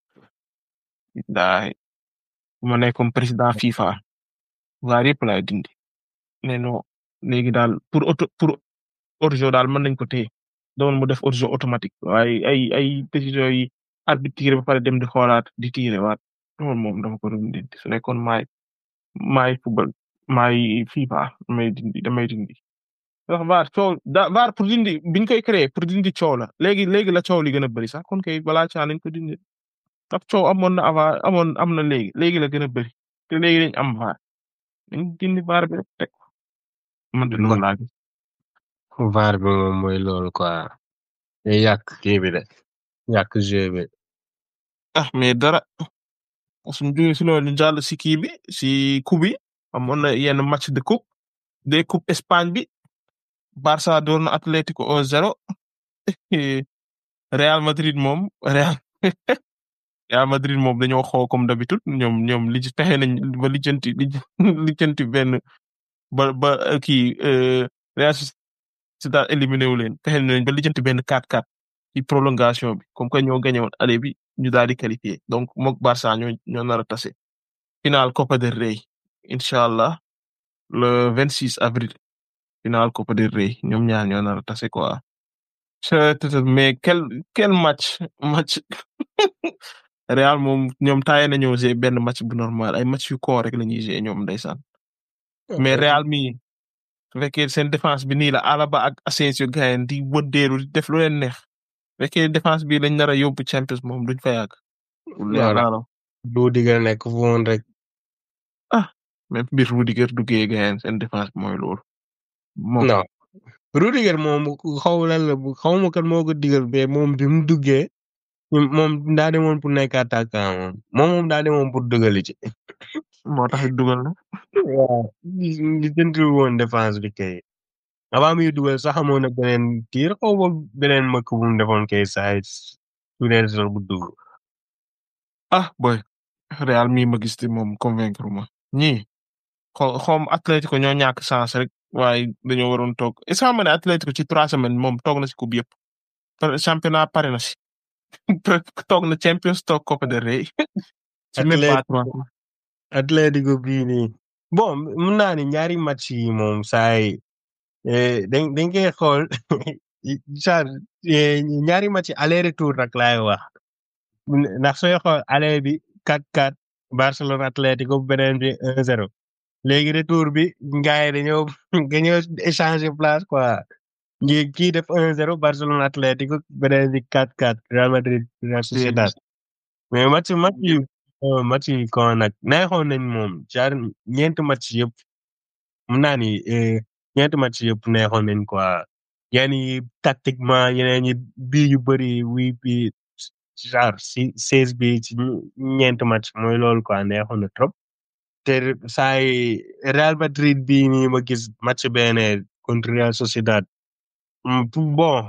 daay bu ma nekkoon président FIFA VAR yëpp laay dindi mais non léegi daal pour auto pour hors-jeu daal mën nañ ko téye doon mu def hors-jeu automatique waaye ay ay décision yi arbitre tiré ba pare dem di xoolaat di tiré waat loolu moom dama ko doon dindi su nekkoon maay maay football maay FIFA damay dindi damay dindi ndax VAR coow da VAR pour dindi biñ koy créé pour dindi coow la léegi léegi la coow li gën a bëri sax kon kay balaa caa nañ ko dindi ndax coow amoon na avant amoon am na léegi léegi la gën a bëri te léegi dañ am VAR dañ dindi VAR bi rek teg ko man de loolu laa gis VAR bi moom mooy loolu quoi. day yàq kii bi de yàq jeu bi. ah mais dara suñu jógee si loolu ñu jàll si kii bi si coupe bi amoon na yenn match de coupe des coupe Espagne bi Barça door na Atlético 1-0 Real Madrid moom Real Real Madrid moom dañoo xoo comme d'habitude ñoom ñoom li ci fexe nañ ba lijjanti lijjanti benn ba ba kii Real Sociedad éliminé wu leen fexe nañ ba lijjanti benn 4-4 ci prolongation bi comme que ñoo gagné woon aller bi ñu daal di qualifié donc mook Barça ñoo ñoo nar a tase final Copa del Rey incha allah le 26 avril final Copa del Rey ñoom ñaar ñoo nar a tase quoi. mais quel quel match match Real moom ñoom taaye nañoo jouer benn match bu normal ay match yu ko rek la ñuy jouer ñoom ndeysaan mais Real mi su fekkee seen défense bi nii la Alaba ak Asensio gayen di wëddeeru di def lu leen neex fekkee défense bi lañ nar a yóbbu Champions moom duñ fa yàgg. voilà du digal nekk fu woon rek. ah même mbir Rudiger duggee gayen seen défense bi mooy loolu. moom non Rudiger moom xaw lan la xaw ma kan moo ko digal mais moom bi mu duggee moom daa demoon pour nekk attaquant moom moom moom daa demoon pour dugali ci. moo tax it dugal na. waaw li jëntul woon défense bi kay. avant muy dugal sax amoon na beneen tiir xaw ma beneen mëkk bu mu defoon kay saa yi su dee sax bu dugg. ah boy Real mi ma gis te moom convaincre ma ñii xaw xawm Atlético ñoo ñàkk chance rek waaye dañoo waroon toog est ce que xam ne Atlético ci trois semaines moom toog na si coupe yëpp championnat pare na si toog na Champions toog Copa del Rey. ci même pas trois Atlético bii nii bon mun naa ni ñaari match yi moom saa yi dañ dañ koy xool saa ñaari match aller retour nag laay wax ndax sooy xool aller bi 4-4 Barcelone Atlético beneen bi 1-0 léegi retour bi gars yi dañoo dañoo échanger place quoi ngi kii def 1-0 Barcelone Atlético beneen bi 4-4 Real Madrid Real Sociedad mais match match yi match yi kon nag neexoon nañ moom jaar ñeenti match yëpp mun naa ni ñeenti match yëpp neexoon nañ quoi yenn yi tactiquement yeneen yi bii yu bëri wii bi genre si seize bi ci ñeenti match mooy loolu quoi neexoon na trop te saa yi Real Madrid bii nii ma gis match benn contre Real Sociedad bon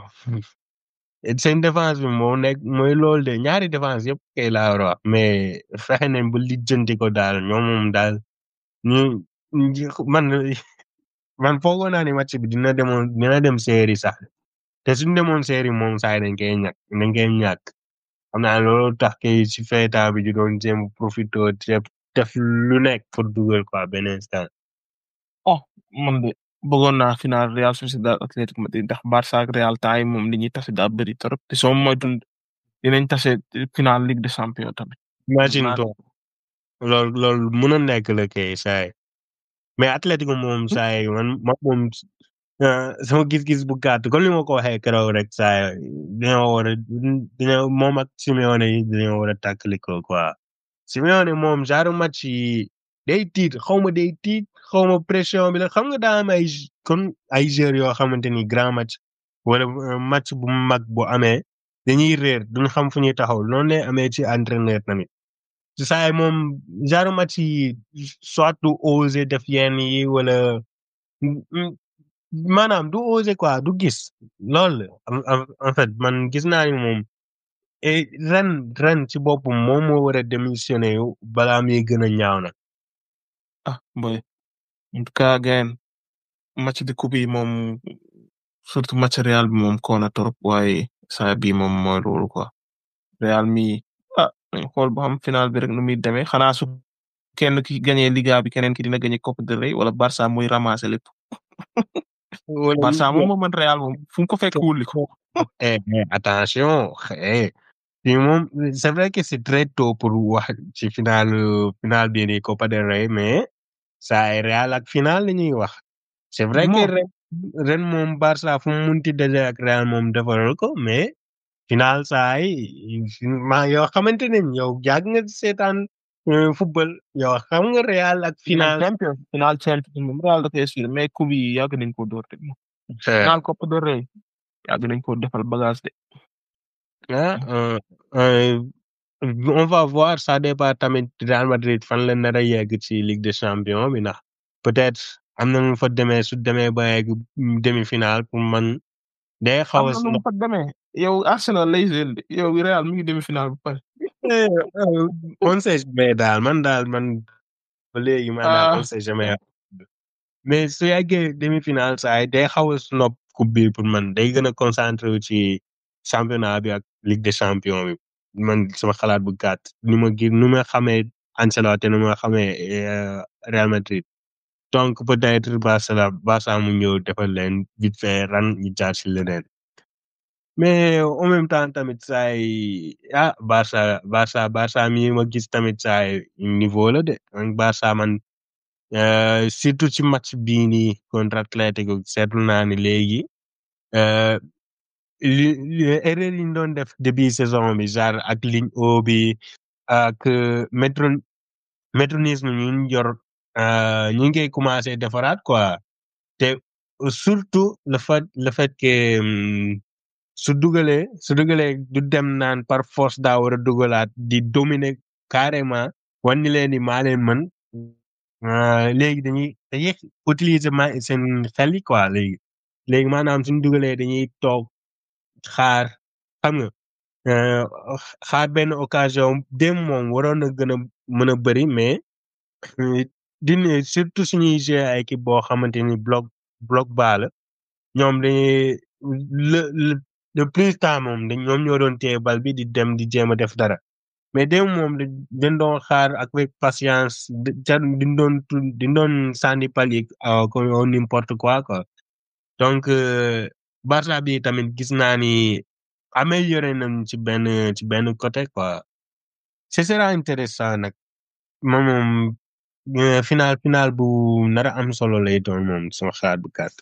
seen défense bi moo nekk mooy loolu de ñaari défense yëpp kay laa war a wax mais fexe nañ ba lijjanti ko daal ñoom moom daal ñu man man foogoon naa ni match bi dina demoon dina dem série sax te suñu demoon série moom saa yi dañ koy ñàkk dañ koy ñàkk xam naa loolu tax kay si feeta bi ju doon jéem profito def lu nekk pour dugal quoi benn instant. oh man de bëggoon naa final Real Sociedad Atlético Madrid ndax Barça ak Real taay moom li ñuy tase daa bëri trop te soo moytuwul dinañ tase final Ligue des Champions tamit. imagine toi loolu loolu mën a nekk la kay saa yi mais Atlético moom saa yi man man moom euh, sama gis-gis bu gàtt comme li ma ko waxee keroog rek saa yi dañoo war a dañoo moom ak Simeone yi dañoo war a tàkkali ko quoi Simeone moom genre match yi day tiit xaw ma day tiit xaw ma pression bi la xam nga daa am ay j- comme ay joueurs yoo xamante ni grand match wala euh, match bu mag bu amee dañuy réer duñ xam fu ñuy taxaw noonu lay amee ci entraîneur tamit ci saa yi moom genre match yi soit du oser def yenn yi wala mm, mm, maanaam du oser quoi du gis loolu la en en- en fait man gis naa ni moom et ren ren ci boppam moom moo war a démissionné yu balaa muy gën a ñaaw na ah boy en tout cas gain match de coupe yi moom surtout match Real bi moom koona trop waaye saa bi moom mooy loolu quoi Real mi ah nañ xool ba xam final bi rek nu muy demee xanaa su kenn ki gagné Liga bi keneen ki dina gagné Copa del Rey wala Barça muy ramasser lépp wala Barça moom moo mën Real moom fu mu ko fekk wulli ko eh, eh, attention eh, fii moom c'est vrai que c'est très tôt pour wax ci final final bii nii Copa del Rey mais saa yi Real ak final la ñuy wax c'est vrai que Moom. ren ren moom Barça fu mu munti daje ak Real moom defaral ko mais final saa yi ma yoo xamante ne yow yàgg nga seetaan euh, football yow xam nga Real ak final. champion final champion moom Real da koy suivre mais coupe yi yàgg nañ ko door de eh, final Copa del Rey yàgg nañ ko defal bagage de ah, euh, euh, on va voir ça dépend tamit Real Madrid fan la nar a yegg ci Ligue des Champions bi ndax peut-être am na nu fa demee su demee ba yegg demi-finale pour man day xaw am a na nu mu fa demee yow Arsenal lay jël de yow Real mi ngi demi final ba pare Eh, euh, on sait jamais daal man daal man ba léegi man daal Ah. on sait jamais mais su yeggee demi-finale saa yi day xaw a snob coupe bi pour man day gën a concentré wu ci championnat bi ak Ligue des champions bi man sama xalaat bu gàtt ni ma gi nu ma xamee Ancelotti nu ma xamee euh, Real Madrid donc peut-être Barça Barça mu ñëw defal leen vite fait ran ñu jaar si leneen mais en même temps tamit saa yi ah Barça Barça Barça mi ma gis tamit saa yi niveau la de man Barça man euh, surtout ci match bii nii contre Atlético seetlu naa ni léegi euh, li li erreur yi ñu doon def début saison bi genre ak ligne haut bi ak euh, métro métronisme ñu ñu yor euh, ñu ngi koy commencé defaraat quoi te surtout le fait le fait que hum, su dugalee su dugalee du dem naan par force daa war a dugalaat di dominer carrément wan ni leen ni maa leen mën euh, léegi dañuy dañuy utiliser ma seen xel yi quoi léegi léegi maanaam suñu dugalee dañuy toog xaar xam nga euh, xaar benn occasion dem moom waroon na gën a mën a bëri mais euh, dine surtout suñuy jouer ay équipe boo xamante ni bloc bloc bas la ñoom dañuy le le le plus temps moom dañ ñoom ñoo doon téye bal bi di dem di jéem a def dara mais dem moom dañ dañ doon xaar avec patience di ca di doon tu- di doon sànni pal yi euh, comme au n'importe quoi quoi donc euh, Barça bi tamit gis naa ni amélioré nañ ci benn ci benn côté quoi ce sera intéressant nag moom moom euh, final final bu nar a am solo lay doon moom sama xalaat bu gàtt.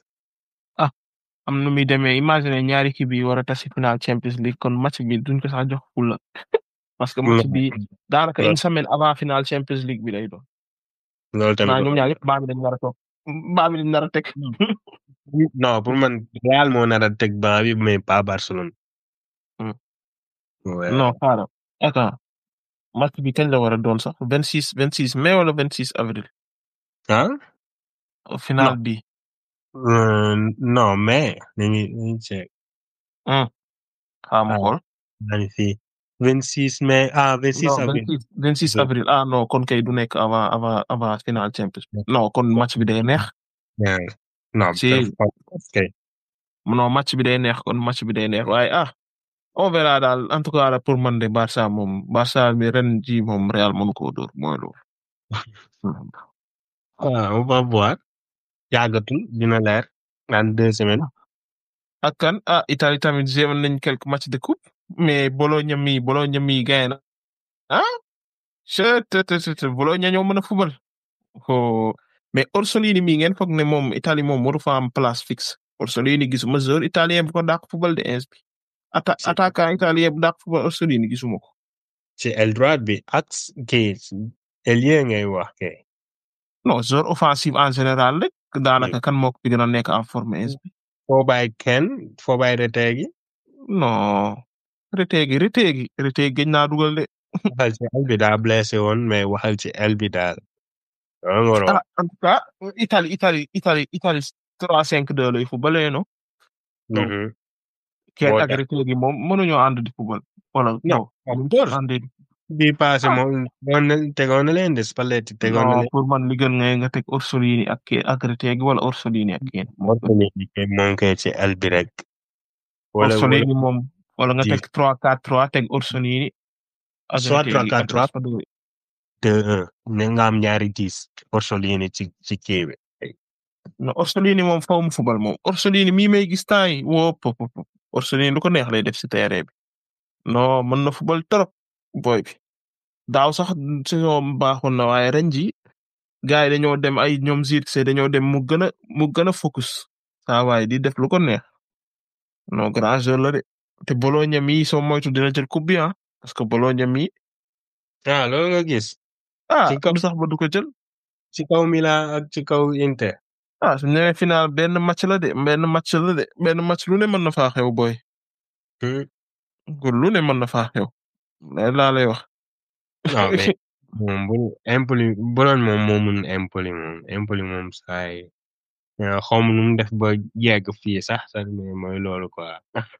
am nu muy demee imagine ñaari kii bi war a tasi final Champions League kon match bi duñ ko sax jox fulla parce que match bi daanaka une semaine avant final Champions League bi lay doon loolu tamit naa ñoom ñaar yëpp baa bi dañ nar a toog baa bi dañ nar a teg non pour man Real moo nar a teg ban bi mais pas Barcelone. Hmm. Ouais. non xaaral attends match bi kañ la war a doon sax vingt six vingt six mai wala vingt six avril ah final bi Euh, non mais dañuy dañuy check xaaral ma Ah. xool maa ngi fi 26 mai ah 26 non avril. 26 26 Hmm. avril ah non kon kay du nekk avant avant avant final Champions non kon match bi day neex Yeah. non Si. ok non match bi day neex kon match bi day neex waaye ah on verra daal en tout cas pour man de Barça moom Barça bi ren ji moom Real mënu koo dóor mooy loolu. ah on va voir yàggatul dina leer dans deux semaines. ak kan ah Italie tamit jéem nañ quelques matchs de coupe mais Bologna mi Bologna mi gagné na ah. je te te te Bologna ñoo mën a fubal. oh mais Orsolini mii ngeen foog ne moom Italie moom waru fa am place fixe Orsolini gisuma joueur italien bu ko dàq football de ins bi atta Si. attaquant italien bu dàq football Orsolini gisuma ko ci aile droite bi ak kii ailier ngay wax kay. non joueur offensif en général rek daanaka kan moo ko fi gën a nekk en forme ins bi foo bàyyi kenn foo bàyyi Retegui non Retegui Retegui Retegui gëj naa dugal de waxal ci aile bi daa blessé woon mais waxal ci aile bi daal. loolu nga war a ah wax. en tout cas Italie Italie Italie Italie trois cinq deux lay footballee no non. Mhm. kenn Moo ak tax. Retegui moom mënuñoo ànd di football wala non Encore àndee bii passé Ah. moom tegoon na tegoon na leen de Spalletti tegoon na non leen. pour man li gën nga nga teg Orsolini ak kii ak Retegui wala Orsolini ak kii moo gën. Orsolini kay moom kay ci aile bi rek. wala wala Orsolini moom wala nga Dix. teg trois quatre trois teg Orsolini ak Soit Retegui 3-4-3. ak Raspadori. deux un ne nga am ñaari dix Orsolini ci ci kii bi. non Orsolini moom faw mu football moom Orsolini mii may gis temps yi woo pop pop pop. Orsolini lu ko neex lay def si terrain bi non mën na football trop boy bi daaw sax saison baaxoon na waaye ren ji gars yi dañoo dem ay ñoom Zirkzee dañoo dem mu gën a mu gën a focus saa waay di def lu ko neex non grand joueur la de te Bologna mi soo moytu dina jël coupe bi ah parce que Bologna mi ah loolu nga gis. ah Ci kaw- lu sax ba du ko jël ci kaw Milan ak ci kaw Inter. ah su ñëwee final benn match la de benn match la de benn match lu ne mën na faa xew boy Hmm. lu ne mën na faa xew lay laa lay wax non mais moom bu Empoli Bologne moom moo mun Empoli moom Empoli moom saay xaw ma nu mu def ba yegg fii sax sax mais mooy loolu quoi.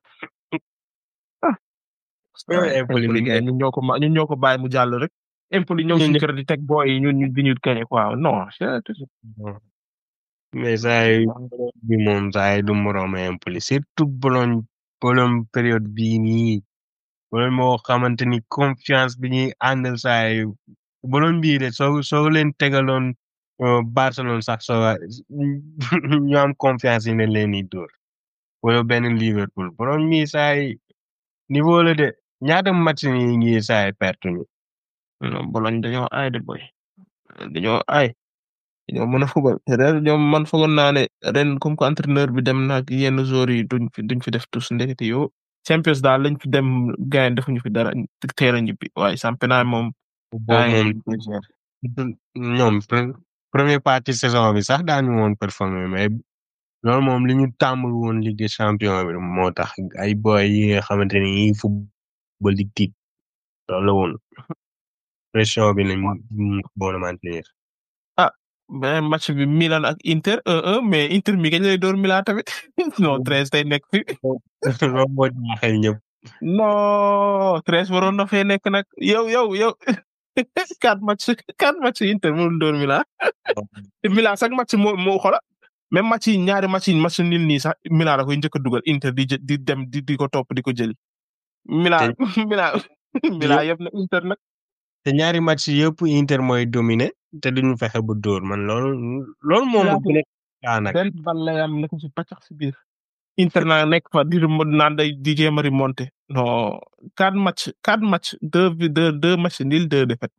Ouais, Empoli Empoli mi gars ñun ñoo ko ma ñun ñoo ko bàyyi mu jàll rek Empoli ñëw Ñun suñu ñë- kër di teg booy yi ñun ñu di ñu gañe quoi non c'est mais saay Bologne bi moom saay du moroom Empoli surtout Bologne Bologne période bii nii Bologne moo xamante ni confiance bi ñuy àndal saay Bologne bii de soo soo leen tegaloon euh, Barcelone sax soo ñu am confiance yi ne leen di dóor wala benn Liverpool Bologne mii saay niveau la de ñaata match ni ngi saay perte ñu non Bologne dañoo aay de boy dañoo aay dañoo mën a fubal te ren ñoom man foogoon naa ne ren comme que entraîneur bi dem na ak yenn joueurs yi duñ fi duñ fi def tous ndekete yow Champions daal lañ fi dem gain defuñu fi dara teel a ñibbi waaye championnat moom boobu gain moom yi koy gérer. ñoom pre- première partie saison bi sax daañu woon performer mais loolu moom li ñu tàmbul woon Ligue des champions bi moo tax ay boy yi nga xamante ni yi football di tiit loolu la woon pression bi lañ bon a maintenir beneen match bi Milan ak Inter 1-1 mais Inter mi kañ lay door Milan tamit non treize tey nekk fi loolu moo jaaxal ñëpp non treize waroon na fee nekk nag yow yow yow quatre match quatre match Inter mënul door Milan te Milan sax match moo moo xola même match yi ñaari match yi match nil nii sax Milan da koy njëkk a dugal Inter di jë- di dem di di ko topp di ko jëli Milan Milan Milan yëpp na Inter nag te ñaari match yëpp Inter mooy dominer te duñu fexe ba dóor man loolu loolu moom Milan bu nekk kaa nag benn bal lay am nekk ci pàccax si biir Inter naa nekk fa di remon- naan day di jéem a remonter non quatre match quatre match deux vi- deux deux match nil deux défaite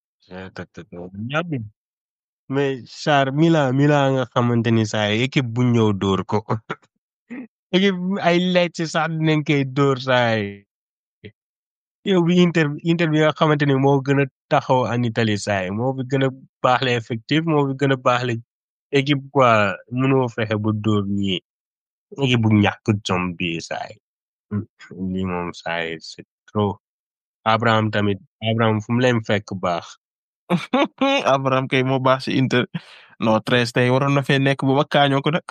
ñàbbi mais Char Milan Milan nga xamante ni saa yi équipe bu ñëw dóor ko équipe ay Lecce sax dinañ koy dóor saa yi yow bi Inter Inter bi nga xamante ni moo gën a taxaw en Italie saa yi moo fi gën a baax le effectif moo fi gën a baax le équipe quoi mënoo fexe ba dóor ñi équipe bu ñàkk jom bi saa yi lii moom saa yi c'est trop Abraham tamit Abraham fu mu leen fekk baax Abraham kay moo baax si Inter non treize tey waroon na fee nekk bu ma kaañoo ko nag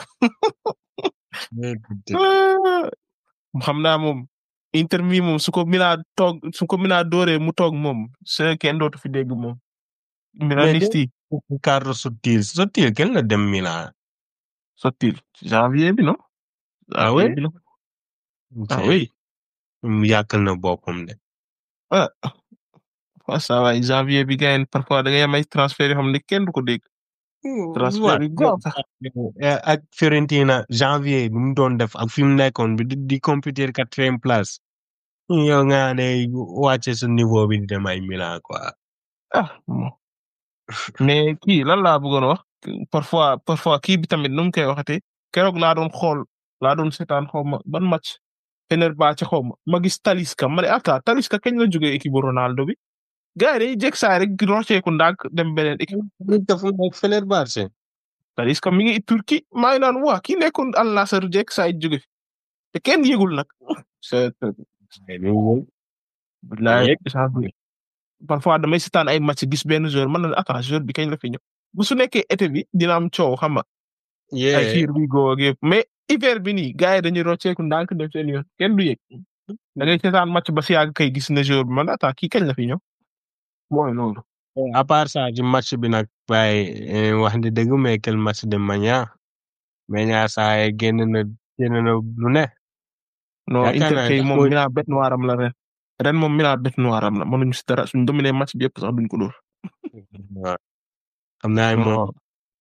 xam naa moom Inter mi moom su ko Milan toog su ko Milan dooree mu toog moom c'est kenn dootu fi dégg moom Milaniste yi Carlo Sottil Sottil kenn la dem Milan sottil janvier bi non Ah janvier ouais? bi la ah oui mu yàkkal na boppam de ah waaw ça va janvier bi gars parfois da ngay am ay transfert yoo xam ne kenn du ko dégg transfert yu gaaw sax Eh, ak Fiorentina janvier bi mu doon def ak fi mu nekkoon bi di di compétir quatrième place yow nga ne wàcce sa niveau bi di dem ay Milan quoi ah bon mais kii lan laa bëggoon wax parfois parfois kii bi tamit nu mu koy waxate keroog laa doon xool laa doon seetaan xaw ma ban match Fenerbahçe xaw ma ma gis Talisca ma ne ata Talisca kañ la jógee équipe bu Ronaldo bi gars yi dañuy jekk saa rek rocceeku ndànk dem beneen équipe nit dafa nekk Fenerbahçe Talisca mi ngi Turquie maa ngi naan waa kii nekkoon Al Nassr jekk saa yi jóge fi te kenn yëgul nag c'est bilaay Yëg. échange bi parfois damay seetaan ay match gis benn joueur man na attends joueur bi kañ la fi ñëw bu su nekkee été bi dina am coow xam nga ay yeah here we go ak yëpp mais hiver bi nii gars yi dañuy rocceeku ndànk dem seen yoon kenn du yëg da ngay seetaan match ba si yàgg kay gis na joueur bi man attends kii kañ la fi ñëw mooy loolu à part ça ci match bi nag waaye eh, wax ni dëgg mais quel match de Maña Maña saa yi génn na génn na lu ne non Yaakaar Inter naa kay sax moom mooy- Milan bête noire am la ren ren moom Milan bête noire am la mënuñu si dara suñ dominé match bi yëpp sax duñ ko dóor waaw xam naa ne moom non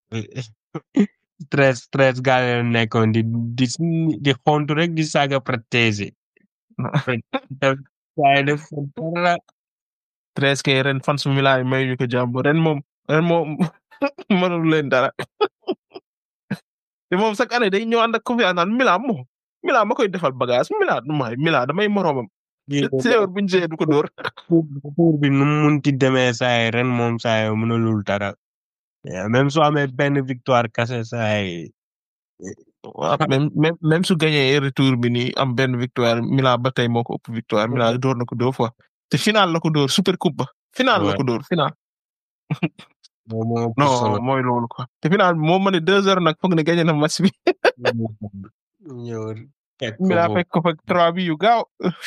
stress stress gaa yi nekkoon di di di xontu rek di saaga Pratesi gaa yi def dara treize kay ren fan su Milan yi may ñu ko jàmm ren moom ren moom mënul leen dara te moom chaque année day ñëw ànd ak confiance naan Milan moom Milan ma koy defal bagage Milan may Milan damay moroomam séeur buñ jee du ko dóor tour bi nu mu munti demee saa yi ren moom saa yi mënulul dara Yeah, même su amee benn victoire kase saa yi waaw même même même su gagné retour bi nii am benn victoire Milan ba tey moo ko ëpp victoire Milan door na ko deux fois te final la ko dóor super coupe ba final la Ouais. ko dóor final moom moo ëpp solo non mooy loolu quoi te final bi moo ma ne deux heures nag foog ne gagné na match bi ñëw teg ko Milan foofu. fekk ko fa trois bi yu gaaw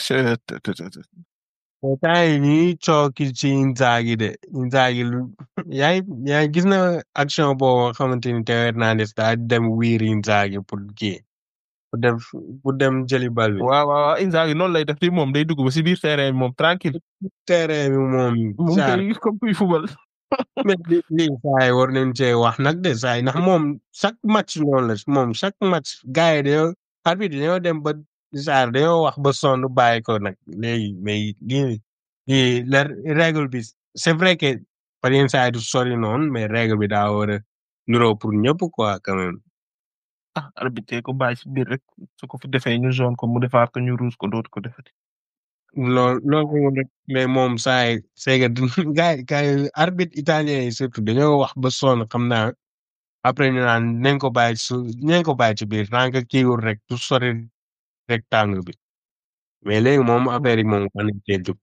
mais temps yi ñuy cooki ci Inzaghi de Inzaghi lu yaa ngi yaa ngi gis na action boobu nga xamante ni Théo Hernandez daa dem wiiri Inzaghi pour kii pour dem pour dem jëli bal bi. waaw waaw waaw Inzaghi noonu lay def di moom day dugg ba si biir terrain bi moom tranquille terrain bi moom. moom saa kay comme kuy fubal mais li lii saa yi war nañ cee wax nag de saa yi ndax moom chaque match noonu la moom chaque match gars yi dañoo arbitre dañoo dem ba saa dañoo wax ba sonn bàyyi ko nag léegi mais lii lii la règle bi c'est vrai que par yenn saa yi du sori noonu mais règle bi daa war a nuroo pour ñëpp quoi quand même. ah arbitre ko bàyyi si biir rek su ko fi defee ñu zone ko mu defaat ko ñu rouge ko dootu ko defati lool loolu moom rek mais moom saa yi c'est que gars yi gars yi arbitre italien yi surtout dañoo wax ba sonn xam naa après ñu naan nañ ko bàyyi su nañ ko bàyyi ci biir tant que kiiwul rek du sori rectangle bi mais léegi moom affaire yi moom xam nañ cee jóg.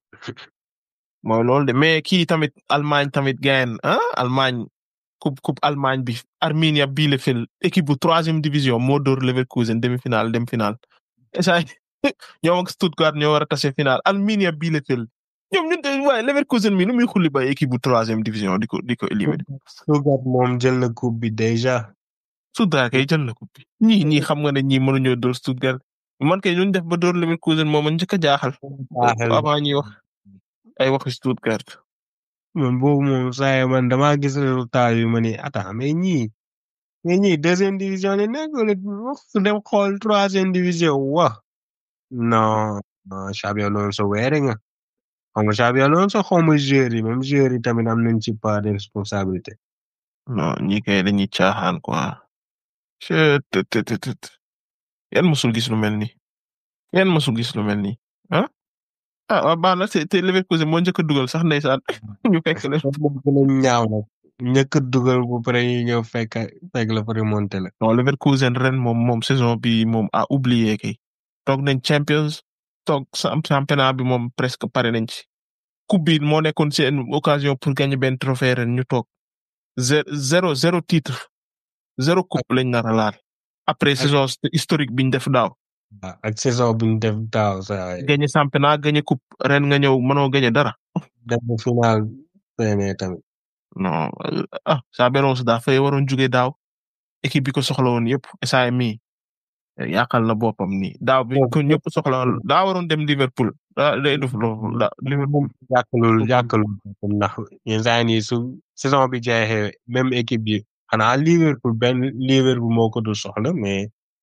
mooy loolu de mais kii tamit Allemagne tamit gayen ah Allemagne coupe coupe Allemagne bi Arminia Bielefeld équipe bu troisième division moo dóor Leverkusen demi-finale dem finale esa ñoom ak Stuttgart ñoo war a tase finale Arminia Bielefeld ñoom ñun de waaye Leverkusen mi nu muy xulli ba équipe bu troisième division di ko di ko éliminer Stuttgart moom jël na coupe bi déjà. Stuttgart kay jël na coupe bi ñii ñii xam nga ne ñii mënuñoo dóor Stuttgart man kay ñu def ba dóor Leverkusen moom a njëkk a jaaxal Jaaxal. avant ñuy wax ay waxi Stuttgart man boobu moom saa yi man damaa gis résultat yu ma ni attends mais ñii mais ñii deuxième division ne nekk wala su dem xool troisième division wa non non Xabi Alonso weere nga xam nga Xabi Alonso xaw ma joueurs yi même joueurs yi tamit am nañ ci part de responsabilité. non ñii kay dañuy caaxaan quoi chet tet tet tet tet yan mosul gis lu mel ni yan mosul gis lu mel ni ah ah waa baax na te te Leverkusen moo njëkk a dugal sax ndeysaan ñu fekk leen loolu moom gën a ñaaw nag ñëkk a dugal bu pare ñu ñëw fekk fekk la fa remonté la. non Leverkusen ren moom moom saison bi moom a oublié kay toog nañ Champions toog sam- championnat bi moom presque pare nañ ci coupe bi moo nekkoon seen occasion pour gagner benn trophée ren ñu toog zé- zéro zéro titre zéro coupe lañ nar a laal après saison historique biñ def daaw waaw ak saison bi ñu def daaw saa yi gagner championnat gagner coupe ren nga ñëw mënoo gagner dara dem ba final fenee tamit. non euh, ah Xabi Alonso daa fay waroon jóge daaw équipe bi ko soxla woon yëpp saa mi yàqal na boppam nii daaw bi ko ñëpp soxla woon daa waroon dem Liverpool daa day def loolu da Liverpool yàqalul yàqalul ndax yenn saa yi nii su saison bi jeexee même équipe bi xanaa Liverpool benn Liverpool moo ko du soxla mais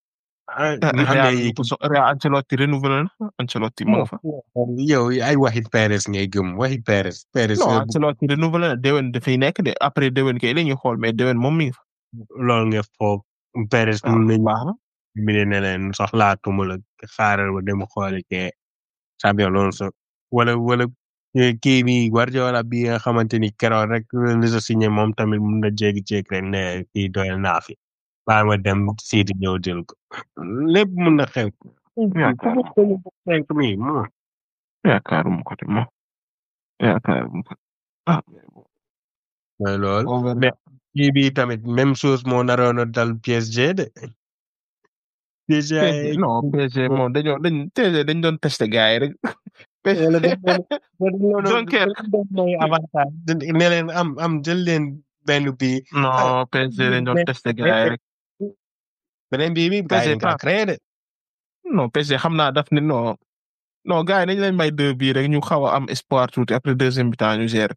ah Real Real ñu ko so Real Ancelotti renouvelé na Ancelotti mu nga fa. yow ay waxi Perez ngay gëm waxi Perez Perez non heure bu- Ancelotti renouvelé na déwén dafay nekk de après déwén kay la ñuy xool mais déwén moom mi ngi fa. loolu nga foog Perez waaw mun nañ baax na. mi ne leen soxlaatuma la xaaral ba dem xooli ke Xabi Alonso wala wala eh, kii bi Guardiola bi nga xamante ni keroog rek li sa signé moom tamit mun na jékki-jékki rek ne kii doyal naa fi baa ma dem siiti ñëw jël ko lépp mun na xew yaakaaruma cinq mi mo yaakaaruma ko de moom yaakaaruma ko ah mooy loolu on verra. mais kii bi tamit même chose moo naroon a dal PSG de PSG PSG non PSG moom dañoo dañ PSG dañ doon testé gars yi rek. wala dañ doon Dunkerque. dañ doon may avantage ne leen am am jël leen benn bii non PSG dañ doon mais- testé gars yi rek. beneen bii bi gars yi dañ PSG kaa créé de non PSG xam naa daf ni non non gars yi dañ leen may deux bii rek ñu xaw a am espoir tuuti après deuxième mi-temps ñu gérer.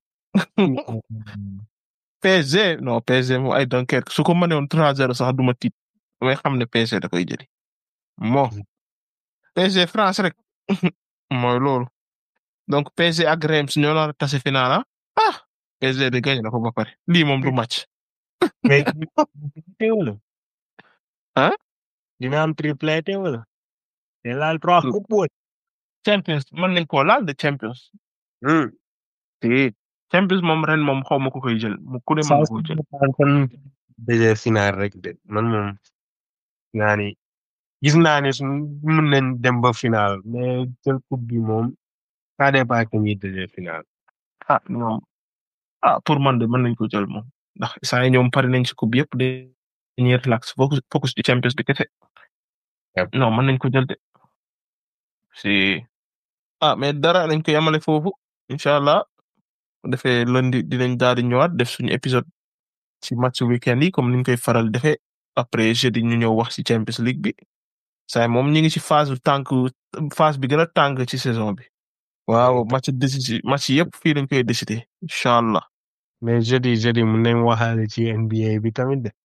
PSG non PSG moom ay Dunkerque su ko mënee woon 3-0 sax du ma tiit damay xam ne PSG da koy jëli. moo PSG France rek mooy loolu donc PSG ak Reims ñoo nar a tase final ah ah PSG de gagné na ko ba pare lii moom du match. mais triplé wala Hein? dina am triplé wala te laal trois coupe wala Champions mën nañ koo laal de Champions. te Champions moom ren moom xaw ma ko koy jël mu ku ne mën na koo jël. kon déjà final rek de man moom naa ni gis naa ne suñ mën nañ dem ba final mais jël coupe bi moom ça dépend que ñuy déjà final ah ñoom ah pour man de mën nañ ko jël moom ndax saa yi ñoom pare nañ ci coupe yëpp de dañuy relax focus focus ci Champions bi kese. Yep. non mën nañ ko jël de si ah mais dara nañ ko yamale foofu incha allah bu defee lundi dinañ daal di ñëwaat def suñu épisode ci match weekend yi comme niñ koy faral defee après jeudi ñu ñëw wax ci Champions League bi saa moom ñu ngi ci phase bu tànk phase bi gën a tàng ci saison bi. waaw match décisif match yëpp fii lañ koy décider incha allah. mais jeudi jeudi mun nañ waxaale ci NBA bi tamit de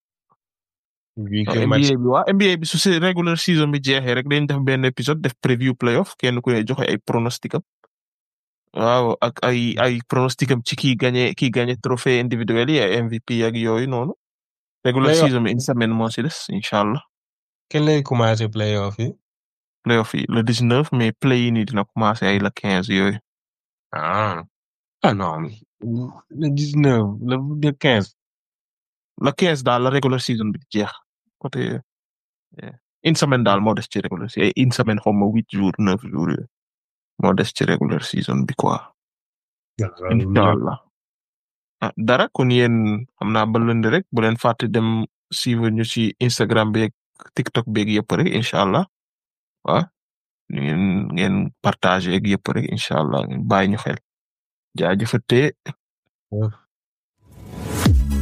vu que match NBA bi waa NBA bi su se regular season bi jeexee rek dañ def benn épisode def preview playoff kenn ku ne joxe ay pronostic am waaw ak ay ay pronostic am ci kii gagné kii gagné trophée individuel yi ay MVP ak yooyu noonu. regular Playoff. season bi une semaine moo si des incha allah kenn lay commencé playoff yi playoff yi le 19 mais play yi nii dina commencé ay le 15 yooyu. ah ah non le dix neuf le le quinze le 15 daal la regular season bi jeex côté yeah. une semaine daal moo des ci regular season ay une semaine xaw ma huit jours neuf jours yooyu moo des ci regular season bi quoi. incha allah ah dara kon yéen xam naa ba lënd rek bu leen fàtte dem suivre ñu ci Instagram beeg TikTok beeg yëpp rek incha allah waaw ngeen ngeen partage ak yëpp rek incha allah ngeen bàyyi ñu xel jaajëfatee